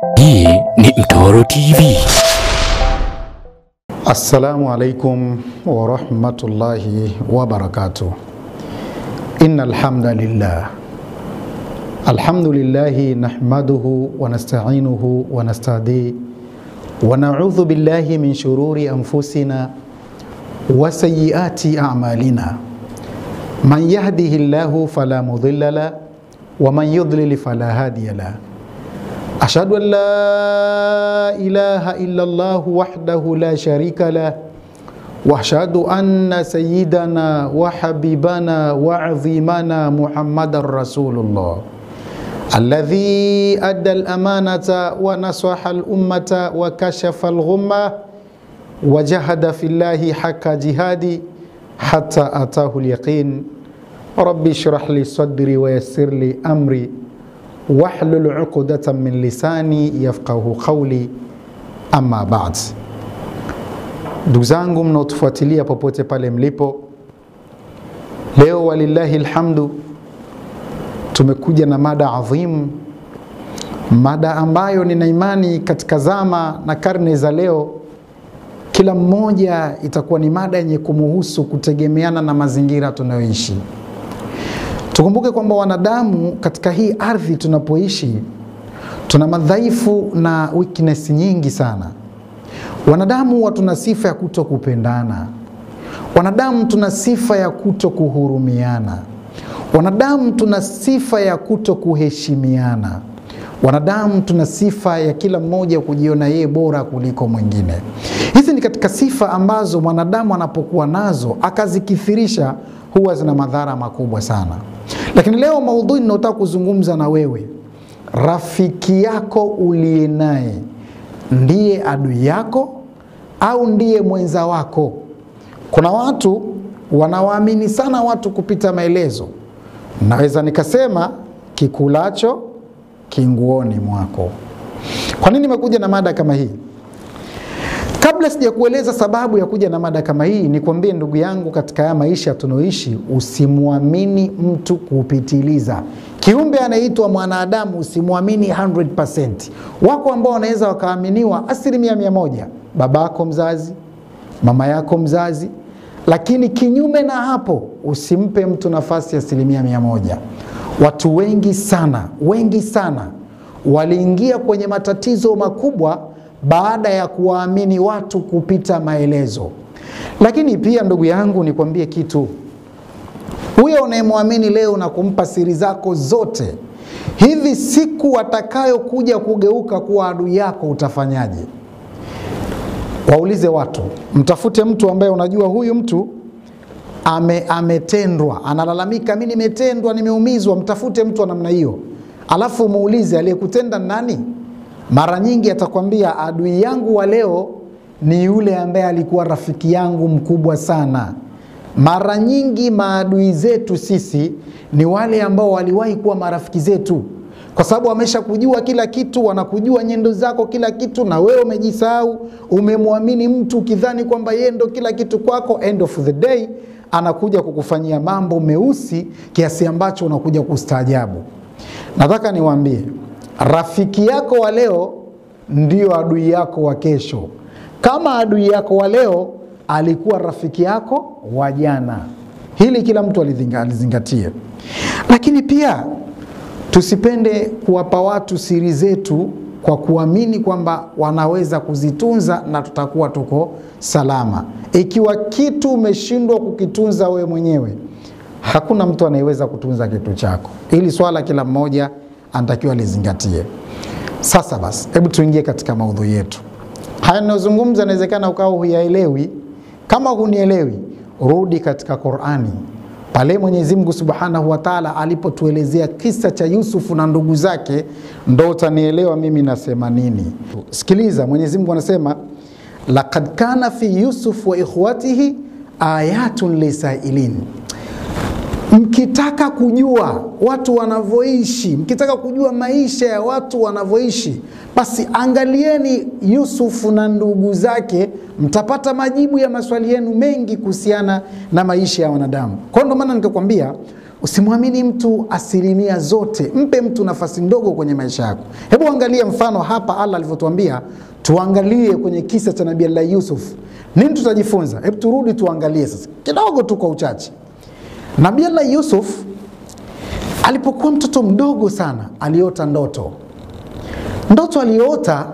Hii ni Mtoro TV. Assalamu alaikum warahmatullahi wabarakatuh. Inna alhamdulillah alhamdulillahi nahmaduhu wa nasta'inuhu wa nastahdi wa na'udhu billahi min shururi anfusina wa sayyiati a'malina man yahdihillahu fala mudilla la wa man yudlil fala hadiya la أشهد أن لا إله إلا الله وحده لا شريك له وأشهد أن سيدنا وحبيبنا وعظيمنا محمد رسول الله الذي أدى الأمانة ونصح الأمة وكشف الغمة وجهد في الله حق جهادي حتى أتاه اليقين ربي اشرح لي صدري ويسر لي أمري wahlul uqdatan min lisani yafqahu qawli, amma ba'd. Ndugu zangu mnaotufuatilia popote pale mlipo, leo walillahi alhamdu, tumekuja na mada adhimu, mada ambayo nina imani katika zama na karne za leo kila mmoja itakuwa ni mada yenye kumuhusu kutegemeana na mazingira tunayoishi. Tukumbuke kwamba wanadamu katika hii ardhi tunapoishi tuna madhaifu na weakness nyingi sana. Wanadamu tuna sifa ya kuto kupendana, wanadamu tuna sifa ya kuto kuhurumiana, wanadamu tuna sifa ya kuto kuheshimiana, wanadamu tuna sifa ya kila mmoja kujiona yeye bora kuliko mwingine. Hizi ni katika sifa ambazo mwanadamu anapokuwa nazo akazikithirisha huwa zina madhara makubwa sana. Lakini leo maudhui ninayotaka kuzungumza na wewe, rafiki yako uliye naye ndiye adui yako au ndiye mwenza wako? Kuna watu wanawaamini sana watu kupita maelezo. Naweza nikasema kikulacho kinguoni mwako. Kwa nini nimekuja na mada kama hii? Kabla sijakueleza sababu ya kuja na mada kama hii, nikwambie ndugu yangu, katika haya maisha tunaoishi, usimwamini mtu kupitiliza. Kiumbe anaitwa mwanadamu, usimwamini 100%. Wako ambao wanaweza wakaaminiwa asilimia mia moja, babako mzazi, mama yako mzazi, lakini kinyume na hapo usimpe mtu nafasi ya asilimia mia moja. Watu wengi sana, wengi sana waliingia kwenye matatizo makubwa baada ya kuwaamini watu kupita maelezo. Lakini pia ndugu yangu, nikwambie kitu, huyo unayemwamini leo na kumpa siri zako zote, hivi siku atakayokuja kugeuka kuwa adui yako utafanyaje? Waulize watu, mtafute mtu ambaye unajua huyu mtu ame, ametendwa, analalamika, mi nimetendwa, nimeumizwa. Mtafute mtu wa namna hiyo, alafu muulize aliyekutenda nani? Mara nyingi atakwambia adui yangu wa leo ni yule ambaye alikuwa rafiki yangu mkubwa sana. Mara nyingi maadui zetu sisi ni wale ambao waliwahi kuwa marafiki zetu, kwa sababu wameshakujua kila kitu, wanakujua nyendo zako kila kitu, na wewe umejisahau, umemwamini mtu ukidhani kwamba yeye ndo kila kitu kwako. End of the day anakuja kukufanyia mambo meusi kiasi ambacho unakuja kustaajabu. Nataka niwaambie rafiki yako wa leo ndio adui yako wa kesho. Kama adui yako wa leo alikuwa rafiki yako wa jana, hili kila mtu alizingatie. Lakini pia tusipende kuwapa watu siri zetu kwa kuamini kwamba wanaweza kuzitunza na tutakuwa tuko salama. Ikiwa kitu umeshindwa kukitunza wewe mwenyewe, hakuna mtu anayeweza kutunza kitu chako. Hili swala kila mmoja anatakiwa lizingatie. Sasa basi, hebu tuingie katika maudhui yetu. Haya ninayozungumza, inawezekana ukawa huyaelewi. Kama hunielewi, rudi katika Qurani pale Mwenyezi Mungu Subhanahu wa Ta'ala alipotuelezea kisa cha Yusufu na ndugu zake, ndo utanielewa mimi nasema nini. Sikiliza, Mwenyezi Mungu anasema laqad kana fi Yusuf wa ikhwatihi ayatun lisailin Mkitaka kujua watu wanavyoishi, mkitaka kujua maisha ya watu wanavyoishi, basi angalieni Yusufu na ndugu zake, mtapata majibu ya maswali yenu mengi kuhusiana na maisha ya wanadamu. Kwa hiyo ndio maana nikakwambia usimwamini mtu asilimia zote, mpe mtu nafasi ndogo kwenye maisha yako. Hebu angalia mfano hapa Allah alivyotuambia tuangalie kwenye kisa cha Nabii Allah Yusuf, nini tutajifunza? Hebu turudi tuangalie sasa kidogo tu kwa uchache. Nabii Allah Yusuf alipokuwa mtoto mdogo sana aliota ndoto. Ndoto aliyoota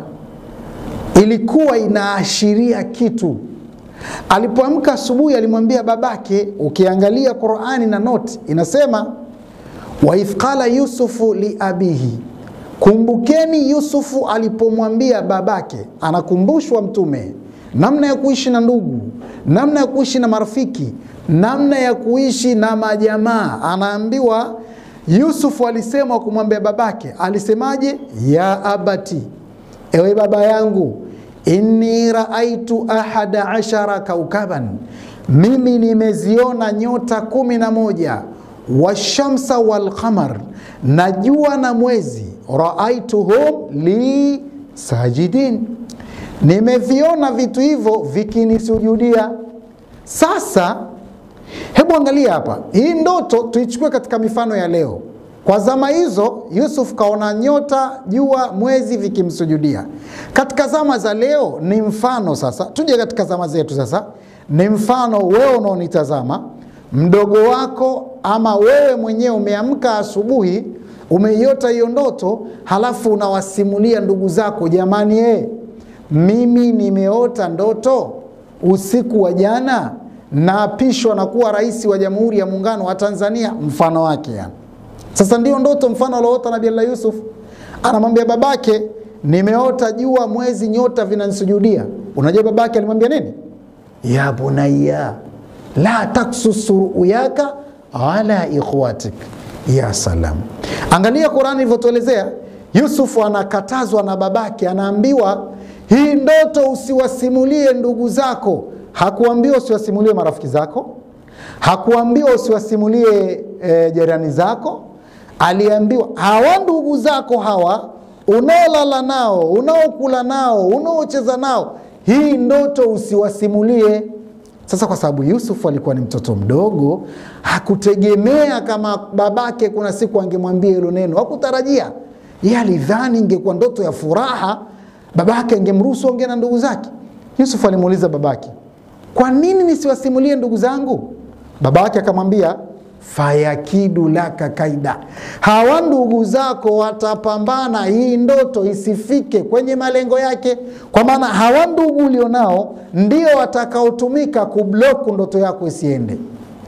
ilikuwa inaashiria kitu. Alipoamka asubuhi, alimwambia babake, ukiangalia Qurani na noti inasema waidh qala yusufu liabihi, kumbukeni Yusufu alipomwambia babake. Anakumbushwa Mtume namna ya kuishi na ndugu, namna ya kuishi na marafiki, namna ya kuishi na majamaa. Anaambiwa Yusufu alisema kumwambia babake, alisemaje? ya abati, ewe baba yangu inni raaitu ahada ashara kaukaban, mimi nimeziona nyota kumi na moja washamsa walqamar, na jua na mwezi, raaituhum li sajidin, nimeviona vitu hivyo vikinisujudia. Sasa hebu angalia hapa, hii ndoto tuichukue katika mifano ya leo. Kwa zama hizo Yusuf kaona nyota, jua, mwezi vikimsujudia. Katika zama za leo ni mfano sasa, tuje katika zama zetu sasa, ni mfano wewe unaonitazama, mdogo wako ama wewe mwenyewe umeamka asubuhi, umeiota hiyo ndoto, halafu unawasimulia ndugu zako, jamani, eh, mimi nimeota ndoto usiku wa jana, naapishwa na kuwa rais wa Jamhuri ya Muungano wa Tanzania, mfano wake yani. Sasa ndio ndoto mfano alioota Nabii Allah Yusuf, anamwambia babake, nimeota jua, mwezi, nyota vinanisujudia. Unajua babake alimwambia nini? ya bunayya la taksus ruyaka ala ikhwatik. Ya salam, angalia Qurani ilivyotuelezea. Yusuf anakatazwa na babake, anaambiwa hii ndoto usiwasimulie ndugu zako. Hakuambiwa usiwasimulie marafiki zako, hakuambiwa usiwasimulie e, jirani zako aliambiwa hawa ndugu zako hawa unaolala nao, unaokula nao, unaocheza nao, hii ndoto usiwasimulie. Sasa kwa sababu Yusufu alikuwa ni mtoto mdogo, hakutegemea kama babake kuna siku angemwambia hilo neno, hakutarajia. Yeye alidhani ingekuwa ndoto ya furaha, babake angemruhusu ongea na ndugu zake. Yusufu alimuuliza babake, kwa nini nisiwasimulie ndugu zangu? Babake akamwambia fayakidu laka kaida, hawa ndugu zako watapambana hii ndoto isifike kwenye malengo yake. Kwa maana hawa ndugu ulionao ndio watakaotumika kubloku ndoto yako isiende.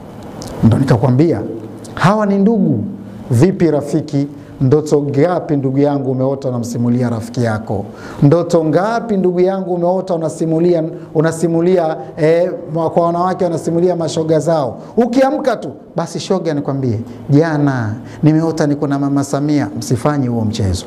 Ndo nikakwambia hawa ni ndugu. Vipi rafiki? Ndoto ngapi ndugu yangu umeota unamsimulia rafiki yako? Ndoto ngapi ndugu yangu umeota unasimulia, unasimulia eh, kwa wanawake wanasimulia mashoga zao. Ukiamka tu basi, shoga, nikwambie jana nimeota niko na mama Samia. Msifanye huo mchezo.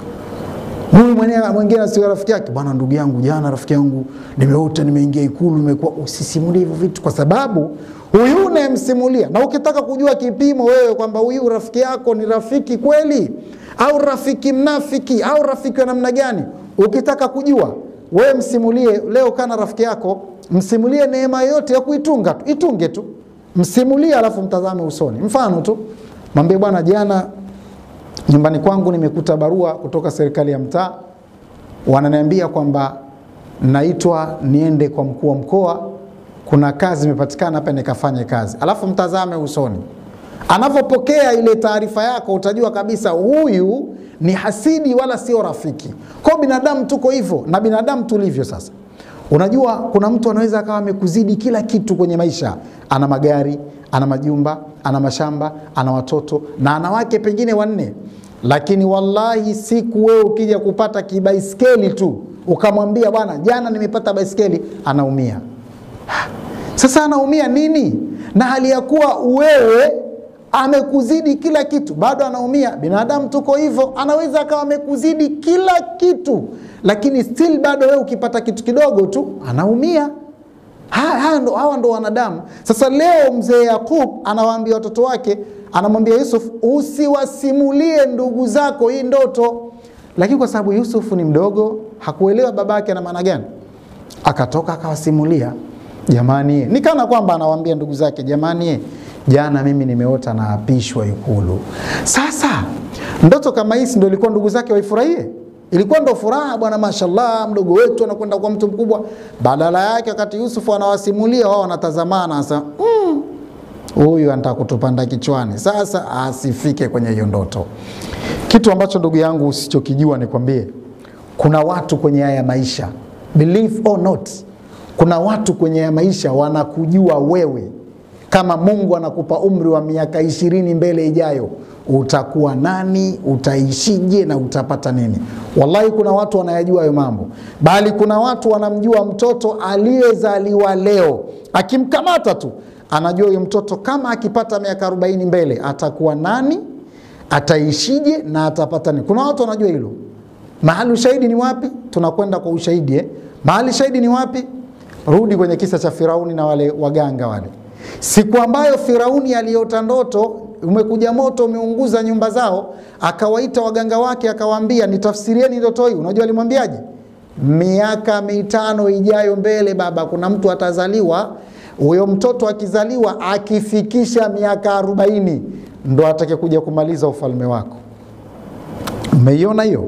Huyu mwenyewe mwingine asio rafiki yake, bwana, ndugu yangu, jana rafiki yangu nimeota nimeingia Ikulu, nimekuwa. Usisimulie hivyo vitu, kwa sababu huyu unayemsimulia, na ukitaka kujua kipimo wewe kwamba huyu rafiki yako ni rafiki kweli au rafiki mnafiki au rafiki wa namna gani, ukitaka kujua wewe msimulie leo. Kana rafiki yako msimulie neema yote ya kuitunga tu, itunge tu, msimulie, alafu mtazame usoni. Mfano tu mwambie, bwana, jana nyumbani kwangu nimekuta barua kutoka serikali ya mtaa, wananiambia kwamba naitwa niende kwa mkuu wa mkoa, kuna kazi imepatikana hapa nikafanye kazi, alafu mtazame usoni. Anavyopokea ile taarifa yako, utajua kabisa huyu ni hasidi wala sio rafiki. Kwa binadamu tuko hivyo, na binadamu tulivyo sasa. Unajua, kuna mtu anaweza akawa amekuzidi kila kitu kwenye maisha, ana magari, ana majumba, ana mashamba, ana watoto na ana wake pengine wanne, lakini wallahi, siku wewe ukija kupata kibaiskeli tu ukamwambia bwana, jana nimepata baiskeli, anaumia. Sasa anaumia nini? Na hali ya kuwa wewe amekuzidi kila kitu, bado anaumia. Binadamu tuko hivyo, anaweza akawa amekuzidi kila kitu, lakini still bado wewe ukipata kitu kidogo tu anaumia. Hawa ndo, hawa ndo wanadamu. Sasa leo mzee Yakub anawaambia watoto wake, anamwambia Yusuf, usiwasimulie ndugu zako hii ndoto. Lakini kwa sababu Yusuf ni mdogo, hakuelewa babake ana maana gani, akatoka akawasimulia. Jamani, ni kana kwamba anawaambia ndugu zake, jamani, jana mimi nimeota naapishwa Ikulu. Sasa ndoto kama hii ndio ilikuwa ndugu zake waifurahie? Ilikuwa ndo furaha bwana, mashallah, mdogo wetu anakwenda kwa mtu mkubwa. Badala yake, wakati Yusufu anawasimulia wao wanatazamana, anasema huyu mm, anataka kutupanda kichwani. Sasa asifike kwenye hiyo ndoto. Kitu ambacho ndugu yangu usichokijua nikwambie, kuna watu kwenye haya maisha, believe or not, kuna watu kwenye haya maisha wanakujua wewe kama Mungu anakupa umri wa miaka ishirini mbele ijayo, utakuwa nani, utaishije na utapata nini? Wallahi, kuna watu wanayajua hayo mambo, bali kuna watu wanamjua mtoto aliyezaliwa leo, akimkamata tu anajua huyu mtoto kama akipata miaka 40 mbele atakuwa nani, ataishije na atapata nini. Kuna watu wanajua hilo. Mahali ushahidi ni wapi? Tunakwenda kwa ushahidi eh? Mahali shahidi ni wapi? Rudi kwenye kisa cha Firauni na wale waganga wale Siku ambayo Firauni aliota ndoto, umekuja moto umeunguza nyumba zao, akawaita waganga wake akawaambia, nitafsirieni ndoto hii. Unajua alimwambiaje? Miaka mitano ijayo mbele, baba, kuna mtu atazaliwa. Huyo mtoto akizaliwa, akifikisha miaka arobaini ndo atake kuja kumaliza ufalme wako. Umeiona hiyo?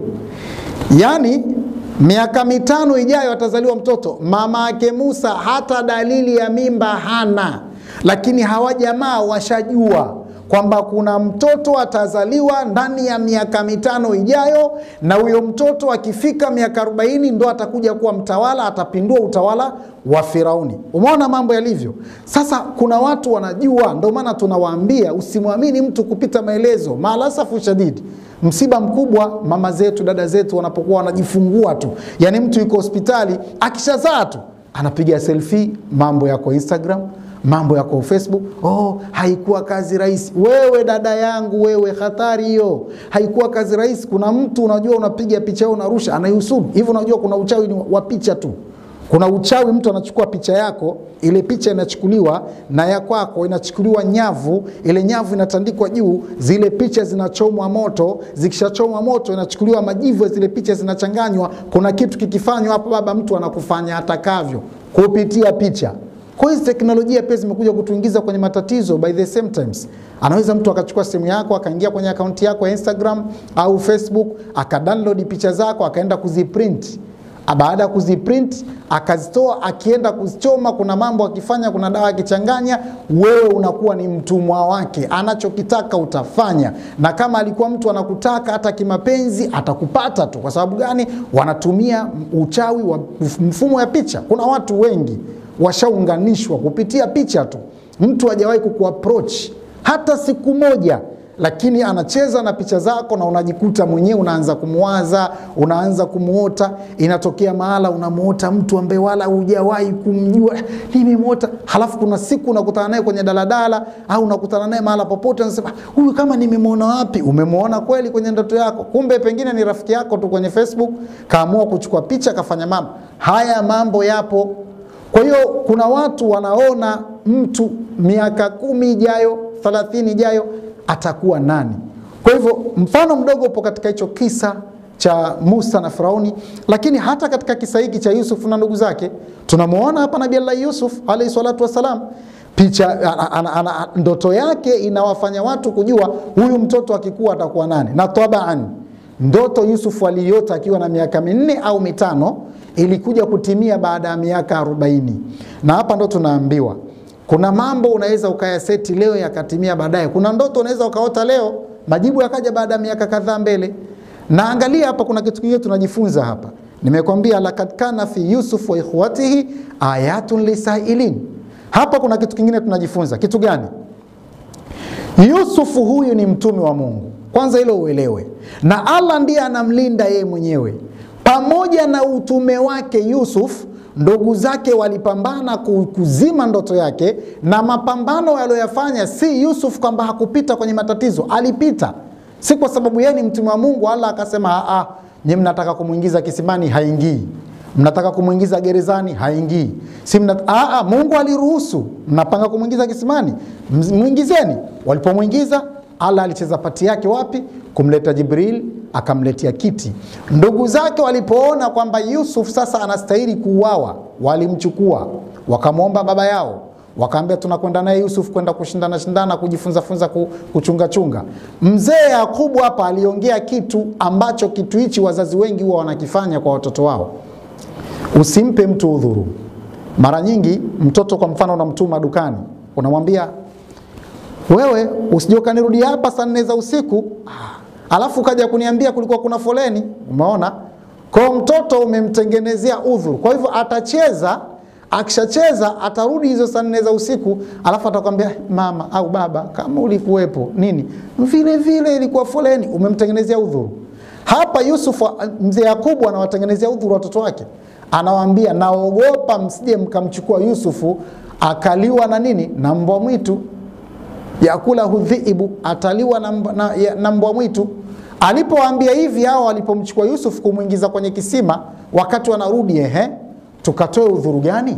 Yaani miaka mitano ijayo atazaliwa mtoto. Mama yake Musa hata dalili ya mimba hana lakini hawa jamaa washajua kwamba kuna mtoto atazaliwa ndani ya miaka mitano ijayo, na huyo mtoto akifika miaka arobaini ndo atakuja kuwa mtawala, atapindua utawala wa Firauni. Umeona mambo yalivyo sasa. Kuna watu wanajua, ndo maana tunawaambia usimwamini mtu kupita maelezo. Maalasafu shadidi, msiba mkubwa mama zetu dada zetu wanapokuwa wanajifungua tu, yani mtu yuko hospitali akishazaa tu anapiga selfie, mambo yako Instagram mambo yako Facebook. Oh, haikuwa kazi rahisi. Wewe dada yangu, wewe hatari hiyo, haikuwa kazi rahisi. Kuna mtu unajua, unapiga picha yao unarusha, anaihusudu hivyo. Unajua kuna uchawi ni wa picha tu. Kuna uchawi, mtu anachukua picha yako, ile picha inachukuliwa na ya kwako inachukuliwa nyavu, ile nyavu inatandikwa juu, zile picha zinachomwa moto. Zikishachomwa moto, inachukuliwa majivu ya zile picha, zinachanganywa. Kuna kitu kikifanywa hapo, baba, mtu anakufanya atakavyo kupitia picha. Kwa hizi teknolojia pia zimekuja kutuingiza kwenye matatizo. By the same times, anaweza mtu akachukua simu yako akaingia kwenye akaunti yako ya Instagram au Facebook akadownload picha zako akaenda kuziprint. Baada ya kuziprint akazitoa, akienda kuzichoma, kuna mambo akifanya, kuna dawa akichanganya, wewe unakuwa ni mtumwa wake. Anachokitaka utafanya, na kama alikuwa mtu anakutaka hata kimapenzi atakupata tu. Kwa sababu gani? Wanatumia uchawi wa mfumo ya picha. Kuna watu wengi washaunganishwa kupitia picha tu. Mtu hajawahi kukuapproach hata siku moja, lakini anacheza na picha zako na unajikuta mwenyewe unaanza kumwaza, unaanza kumuota. Inatokea mahala unamuota mtu ambaye wala hujawahi kumjua, nimemuota. Halafu kuna siku unakutana naye kwenye daladala au unakutana naye mahala popote, unasema huyu kama nimemwona wapi? Umemwona kweli kwenye ndoto yako, kumbe pengine ni rafiki yako tu kwenye Facebook, kaamua kuchukua picha, kafanya mambo haya. Mambo yapo. Kwa hiyo kuna watu wanaona mtu miaka kumi ijayo, thelathini ijayo atakuwa nani. Kwa hivyo mfano mdogo upo katika hicho kisa cha Musa na Firauni, lakini hata katika kisa hiki cha Yusuf na ndugu zake tunamwona hapa Nabii Allah Yusuf alayhi salatu wassalam picha ana, ana, ana, ndoto yake inawafanya watu kujua huyu mtoto akikuwa atakuwa nani, na tabaan ndoto Yusuf aliyoota akiwa na miaka minne au mitano ilikuja kutimia baada ya miaka arobaini. Na hapa ndo tunaambiwa kuna mambo unaweza ukayaseti leo yakatimia baadaye. Kuna ndoto unaweza ukaota leo majibu yakaja baada ya miaka kadhaa mbele. Na angalia hapa, kuna kitu kingine tunajifunza hapa. Nimekwambia lakad kana fi Yusuf wa ikhwatihi ayatun lisailin. Hapa kuna kitu kingine tunajifunza. Kitu gani? Yusufu huyu ni mtume wa Mungu, kwanza hilo uelewe, na Allah ndiye anamlinda yeye mwenyewe. Pamoja na utume wake Yusuf, ndugu zake walipambana kuzima ndoto yake, na mapambano aliyoyafanya si Yusuf kwamba hakupita kwenye matatizo, alipita. Si kwa sababu yeye ni mtume wa Mungu Allah akasema ah, nyinyi mnataka kumwingiza kisimani, haingii mnataka kumwingiza gerezani haingii. Si mnat... Aa, Mungu aliruhusu. Mnapanga kumwingiza kisimani, mwingizeni. Walipomwingiza Allah alicheza pati yake wapi? Kumleta Jibril, akamletea kiti. Ndugu zake walipoona kwamba Yusuf sasa anastahili kuuawa, walimchukua wakamwomba baba yao, wakaambia tunakwenda naye Yusuf kwenda kushindana shindana kujifunza funza ku- kuchunga chunga. Mzee Yakubu hapa aliongea kitu ambacho kitu hichi wazazi wengi huwa wanakifanya kwa watoto wao. Usimpe mtu udhuru. Mara nyingi mtoto kwa mfano unamtuma dukani, unamwambia wewe usije ukanirudi hapa saa nne za usiku ah, alafu ukaja kuniambia kulikuwa kuna foleni. Umeona, kwa mtoto umemtengenezea udhuru, kwa hivyo atacheza. Akishacheza atarudi hizo saa nne za usiku, alafu atakwambia mama au baba, kama ulikuwepo nini, vile vile ilikuwa foleni. Umemtengenezea udhuru. Hapa Yusuf, mzee Yakubu anawatengenezea udhuru watoto wake, anawaambia naogopa msije mkamchukua Yusufu akaliwa na nini, na mbwa mwitu yakula hudhiibu ataliwa na, mb- na, ya- na mbwa mwitu. Alipowaambia hivi hao walipomchukua Yusuf kumwingiza kwenye kisima, wakati wanarudi, ehe, tukatoe udhuru gani?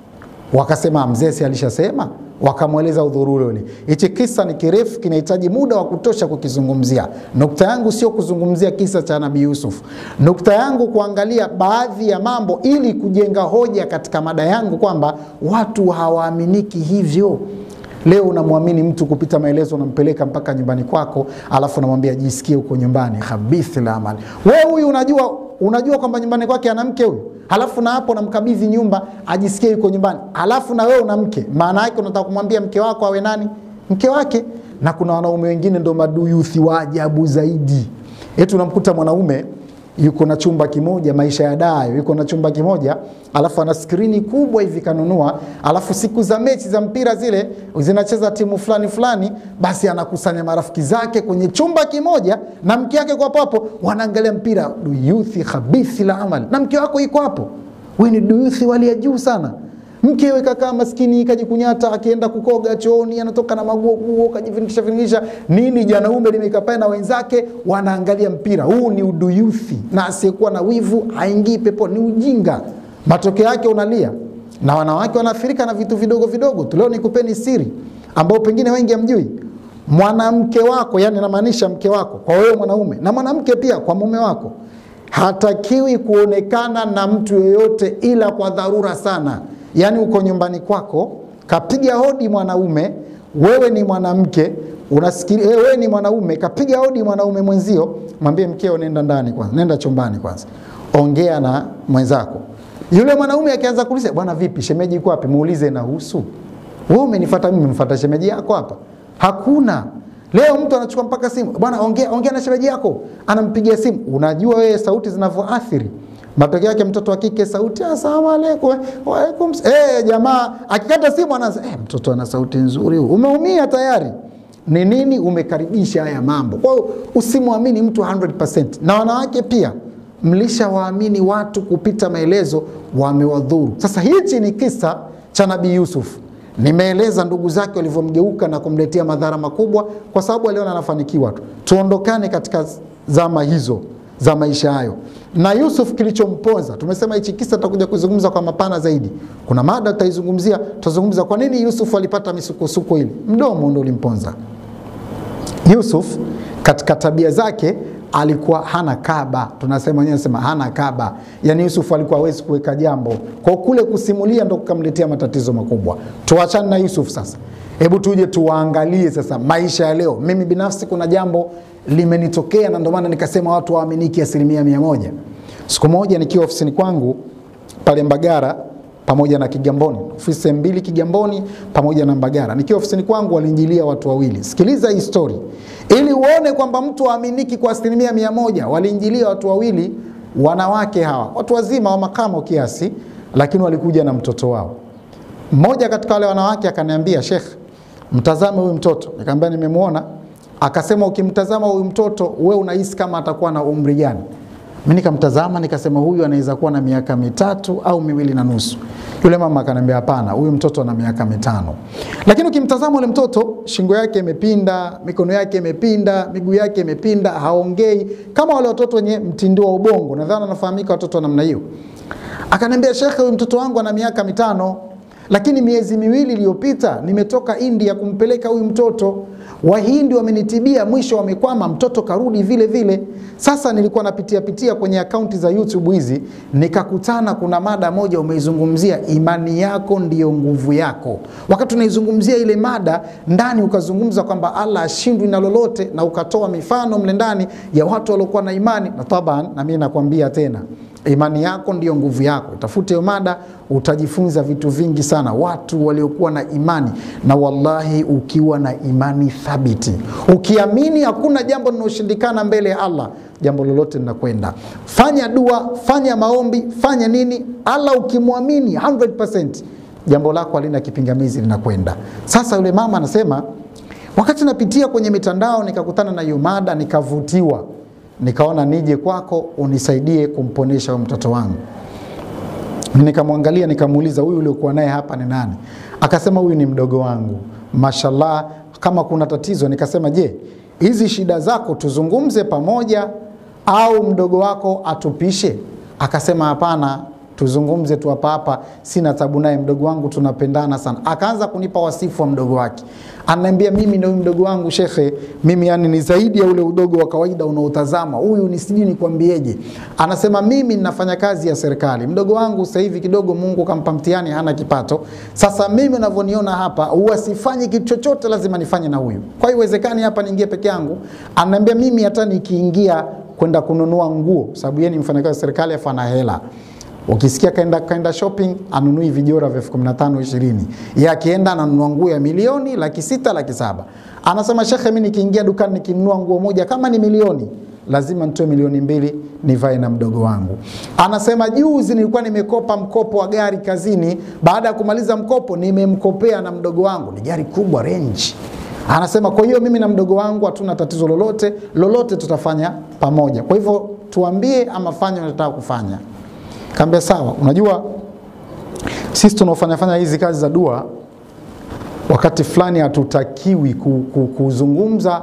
Wakasema mzee si alishasema, wakamweleza udhuru ule ule. Hichi kisa ni kirefu, kinahitaji muda wa kutosha kukizungumzia. Nukta yangu sio kuzungumzia kisa cha Nabii Yusuf, nukta yangu kuangalia baadhi ya mambo ili kujenga hoja katika mada yangu kwamba watu hawaaminiki hivyo. Leo unamwamini mtu kupita maelezo, unampeleka mpaka nyumbani kwako, alafu unamwambia jisikie huko nyumbani, khabithi la amali. Wewe huyu unajua, unajua kwamba nyumbani kwake ana mke huyu, halafu na hapo unamkabidhi nyumba ajisikie yuko nyumbani, halafu na wewe una mke. Maana yake unataka kumwambia mke wako awe nani? Mke wake. Na kuna wanaume wengine ndo maduyuthi wa ajabu zaidi, eti unamkuta mwanaume yuko na chumba kimoja, maisha ya dayo, yuko na chumba kimoja, alafu ana skrini kubwa hivi kanunua, alafu siku za mechi za mpira zile zinacheza timu fulani fulani, basi anakusanya marafiki zake kwenye chumba kimoja na mke wake kwa hapo, wanaangalia mpira. Duyuthi khabithi la amali, na mke wako yuko hapo, wewe ni duyuthi wali ya juu sana. Mkewe kakaa maskini kajikunyata, akienda kukoga chooni anatoka na maguo guo kajiviringisha viringisha nini, janaume limekapae na wenzake wanaangalia mpira. Huu ni uduyuthi, na asiyekuwa na wivu haingii pepo, ni ujinga. Matokeo yake unalia, na wanawake wanaathirika na vitu vidogo vidogo tu. Leo nikupeni siri ambao pengine wengi hamjui. Mwanamke wako, yani namaanisha mke wako kwa wewe mwanaume, na mwanamke pia kwa mume wako, hatakiwi kuonekana na mtu yoyote ila kwa dharura sana. Yaani uko nyumbani kwako, kapiga hodi mwanaume, wewe ni mwanamke unasikili, wewe ni mwanaume, kapiga hodi mwanaume mwenzio, mwambie mkeo, nenda ndani kwanza, nenda chumbani kwanza, ongea na mwenzako. Yule mwanaume akianza kuuliza, bwana vipi, shemeji iko wapi? Muulize nahusu wewe, umenifuata mimi, umemfuata shemeji yako hapa? Hakuna. Leo mtu anachukua mpaka simu, bwana ongea, ongea na shemeji yako, anampigia simu. Unajua wewe sauti zinavyoathiri matokeo yake mtoto wa kike sauti asalamu alaykum wa alaykum eh, jamaa akikata simu anaanza eh, mtoto ana sauti nzuri huyu. Umeumia tayari. Ni nini? Umekaribisha haya mambo. Kwa hiyo usimwamini mtu 100%. Na wanawake pia mlishawaamini watu kupita maelezo, wamewadhuru. Sasa hichi ni kisa cha Nabii Yusuf. Nimeeleza ndugu zake walivyomgeuka na kumletea madhara makubwa, kwa sababu aliona anafanikiwa tu. Tuondokane katika zama hizo za maisha hayo. Na Yusuf kilichomponza, tumesema hichi kisa tutakuja kuzungumza kwa mapana zaidi. Kuna mada tutaizungumzia, tutazungumza kwa nini Yusuf alipata misukosuko ile. Mdomo ndio ulimponza Yusuf. Katika tabia zake alikuwa hana kaba, tunasema wenyewe nasema hana kaba, yaani Yusuf alikuwa hawezi kuweka jambo kwa kule kusimulia, ndo kukamletea matatizo makubwa. Tuachane na Yusuf sasa, hebu tuje tuwaangalie sasa maisha ya leo. Mimi binafsi kuna jambo limenitokea na ndio maana nikasema watu waaminiki asilimia mia moja. Siku moja nikiwa ofisini kwangu pale Mbagara pamoja na Kigamboni, ofisi mbili Kigamboni pamoja na Mbagara. Nikiwa ofisini kwangu walinjilia watu wawili. Sikiliza hii story ili uone kwamba mtu waaminiki kwa asilimia mia moja. Walinjilia watu wawili, wanawake hawa, watu wazima wa makamo kiasi, lakini walikuja na mtoto wao. Mmoja katika wale wanawake akaniambia, Sheikh, mtazame huyu mtoto. Nikamwambia nimemwona. Akasema ukimtazama huyu mtoto wewe unahisi kama atakuwa na umri gani? Mimi nikamtazama nikasema huyu anaweza kuwa na miaka mitatu au miwili na nusu. Yule mama akaniambia hapana, huyu mtoto ana miaka mitano. Lakini ukimtazama yule mtoto, shingo yake imepinda, mikono yake imepinda, miguu yake imepinda, haongei kama wale watoto wenye mtindo wa ubongo. Nadhani anafahamika watoto wa namna hiyo. Akaniambia, Shekhe, huyu mtoto wangu ana miaka mitano, lakini miezi miwili iliyopita nimetoka India kumpeleka huyu mtoto Wahindi wamenitibia, mwisho wamekwama, mtoto karudi vile vile. Sasa nilikuwa napitia pitia kwenye akaunti za YouTube hizi, nikakutana kuna mada moja umeizungumzia, imani yako ndiyo nguvu yako. Wakati unaizungumzia ile mada ndani, ukazungumza kwamba Allah ashindwi na lolote, na ukatoa mifano mle ndani ya watu waliokuwa na imani, na taban, na mimi nakwambia tena imani yako ndiyo nguvu yako. Tafute hiyo mada, utajifunza vitu vingi sana, watu waliokuwa na imani. Na wallahi, ukiwa na imani thabiti, ukiamini hakuna jambo linaloshindikana mbele ya Allah, jambo lolote linakwenda. Fanya dua, fanya maombi, fanya nini, Allah ukimwamini 100% jambo lako halina kipingamizi, linakwenda. Sasa yule mama anasema, wakati napitia kwenye mitandao nikakutana na hiyo mada, nikavutiwa nikaona nije kwako unisaidie kumponesha huyo mtoto wangu. Nikamwangalia nikamuuliza, huyu uliokuwa naye hapa ni nani? Akasema huyu ni mdogo wangu. Mashallah, kama kuna tatizo. Nikasema, je, hizi shida zako tuzungumze pamoja au mdogo wako atupishe? Akasema hapana, tuzungumze tu hapa hapa, sina tabu naye, mdogo wangu tunapendana sana. Akaanza kunipa wasifu wa mdogo wake, ananiambia mimi na huyu mdogo wangu shekhe, mimi yani ni zaidi ya ule udogo wa kawaida unaotazama. Huyu ni sijui nikwambieje. Anasema mimi ninafanya kazi ya serikali, mdogo wangu sasa hivi kidogo Mungu kampa mtihani, hana kipato. Sasa mimi unavyoniona hapa, huwa sifanyi kitu chochote, lazima nifanye na huyu. Kwa hiyo iwezekani hapa niingie peke yangu. Ananiambia mimi hata nikiingia kwenda kununua nguo, sababu yeye ni mfanyakazi wa serikali afu ana hela Ukisikia kaenda, kaenda shopping anunui vijora vya elfu kumi na tano ishirini, ye akienda ananunua nguo ya milioni laki sita laki saba. Anasema shekhe, mi nikiingia dukani nikinunua nguo moja kama ni milioni lazima nitoe milioni mbili nivae na mdogo wangu. Anasema juzi nilikuwa nimekopa mkopo wa gari kazini, baada ya kumaliza mkopo nimemkopea na mdogo wangu, ni gari kubwa range Anasema kwa hiyo mimi na mdogo wangu hatuna tatizo lolote, lolote tutafanya pamoja. Kwa hivyo tuambie ama fanya unataka kufanya. Kaambia sawa. Unajua sisi tunaofanya fanya hizi kazi za dua, wakati fulani hatutakiwi ku, ku, kuzungumza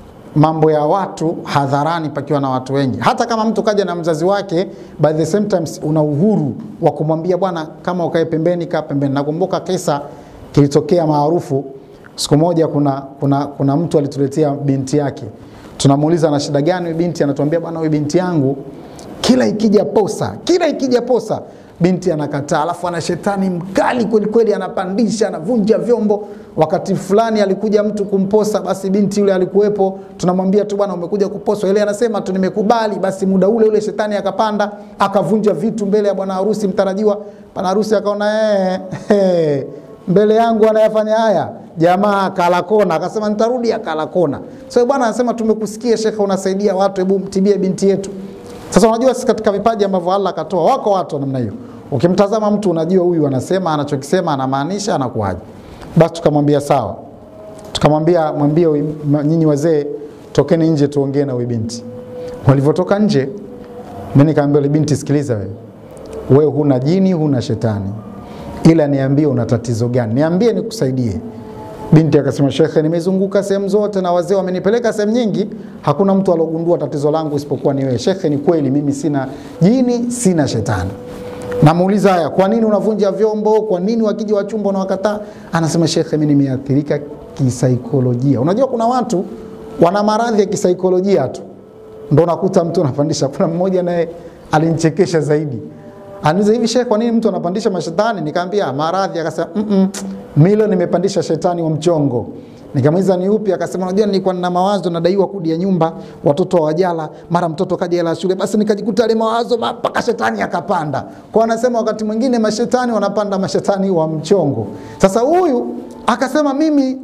mambo ya watu hadharani pakiwa na watu wengi. Hata kama mtu kaja na mzazi wake, by the same times una uhuru wa kumwambia bwana, kama ukae pembeni, kaa pembeni. Nakumbuka kisa kilitokea maarufu siku moja, kuna, kuna, kuna mtu alituletea binti yake, tunamuuliza ana shida gani huyu binti, anatuambia bwana, huyu binti yangu kila ikija posa, kila ikija posa binti anakataa, alafu ana shetani mkali kweli kweli, anapandisha, anavunja vyombo. Wakati fulani alikuja mtu kumposa, basi binti yule alikuwepo, tunamwambia tu bwana, umekuja kuposwa. Ile anasema tu nimekubali. Basi muda ule ule shetani akapanda, akavunja vitu mbele ya bwana harusi mtarajiwa. Bwana harusi akaona eh, eh, mbele yangu anayafanya haya jamaa kalakona, akasema nitarudi, akalakona. So bwana anasema tumekusikia shekhe, unasaidia watu, hebu mtibie binti yetu. Sasa unajua sisi katika vipaji ambavyo Allah akatoa, wako watu wa namna hiyo. Ukimtazama mtu unajua huyu anasema anachokisema anamaanisha, anakuaje? Basi tukamwambia sawa, tukamwambia mwambie nyinyi wazee tokeni nje tuongee na huyu binti. Walivyotoka nje, mimi nikamwambia yule binti, sikiliza wewe, wewe huna jini, huna shetani, ila niambie una tatizo gani, niambie nikusaidie. Binti akasema, shekhe, nimezunguka sehemu zote na wazee wamenipeleka sehemu nyingi, hakuna mtu alogundua tatizo langu isipokuwa ni wewe. Shekhe, ni kweli mimi sina jini, sina shetani. Namuuliza, haya, kwa nini unavunja vyombo? Kwa nini wakija wachumba unawakataa? Anasema, shekhe, mimi nimeathirika kisaikolojia. Unajua kuna watu wana maradhi ya kisaikolojia tu, ndo nakuta mtu anapandisha. Kuna mmoja naye alinichekesha zaidi Aniuliza hivi shehe, kwa nini mtu anapandisha mashetani? Nikamwambia maradhi. Akasema mm -mm, milo nimepandisha shetani wa mchongo. Nikamuuliza ni upi? Akasema unajua, nilikuwa nina mawazo, nadaiwa kodi ya nyumba, watoto hawajala, mara mtoto kaja hela shule, basi nikajikuta ile mawazo mpaka shetani akapanda. Kwa anasema wakati mwingine mashetani wanapanda, mashetani wa mchongo. Sasa huyu akasema mimi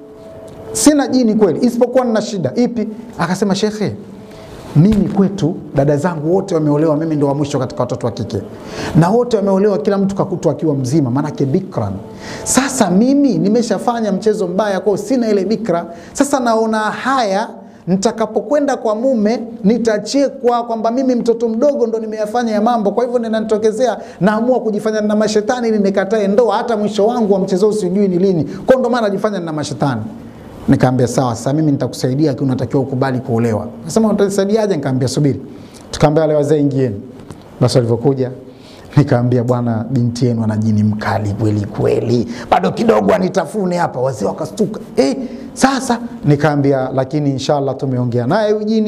sina jini kweli, isipokuwa nina shida ipi? Akasema shekhe, mimi kwetu dada zangu wote wameolewa, mimi ndo wa mwisho katika watoto wa kike, na wote wameolewa, kila mtu kakutwa akiwa mzima, maanake bikran. Sasa mimi nimeshafanya mchezo mbaya kwao, sina ile bikra. Sasa naona haya nitakapokwenda kwa mume nitachekwa kwamba mimi mtoto mdogo ndo nimeyafanya ya mambo. Kwa hivyo ninanitokezea, naamua kujifanya na mashetani ili nikatae ndoa, hata mwisho wangu wa mchezo sijui ni lini. Kwa ndo maana najifanya na mashetani. Nikaambia sawa, sasa mimi nitakusaidia, lakini unatakiwa ukubali kuolewa. Nasema utanisaidiaje? Nikaambia subiri. Tukaambia wale wazee ingieni. Basi walivyokuja nikaambia bwana, binti yenu ana jini mkali kweli kweli, bado kidogo anitafune hapa. Wazee wakastuka eh. Sasa nikaambia lakini inshallah tumeongea naye huyu jini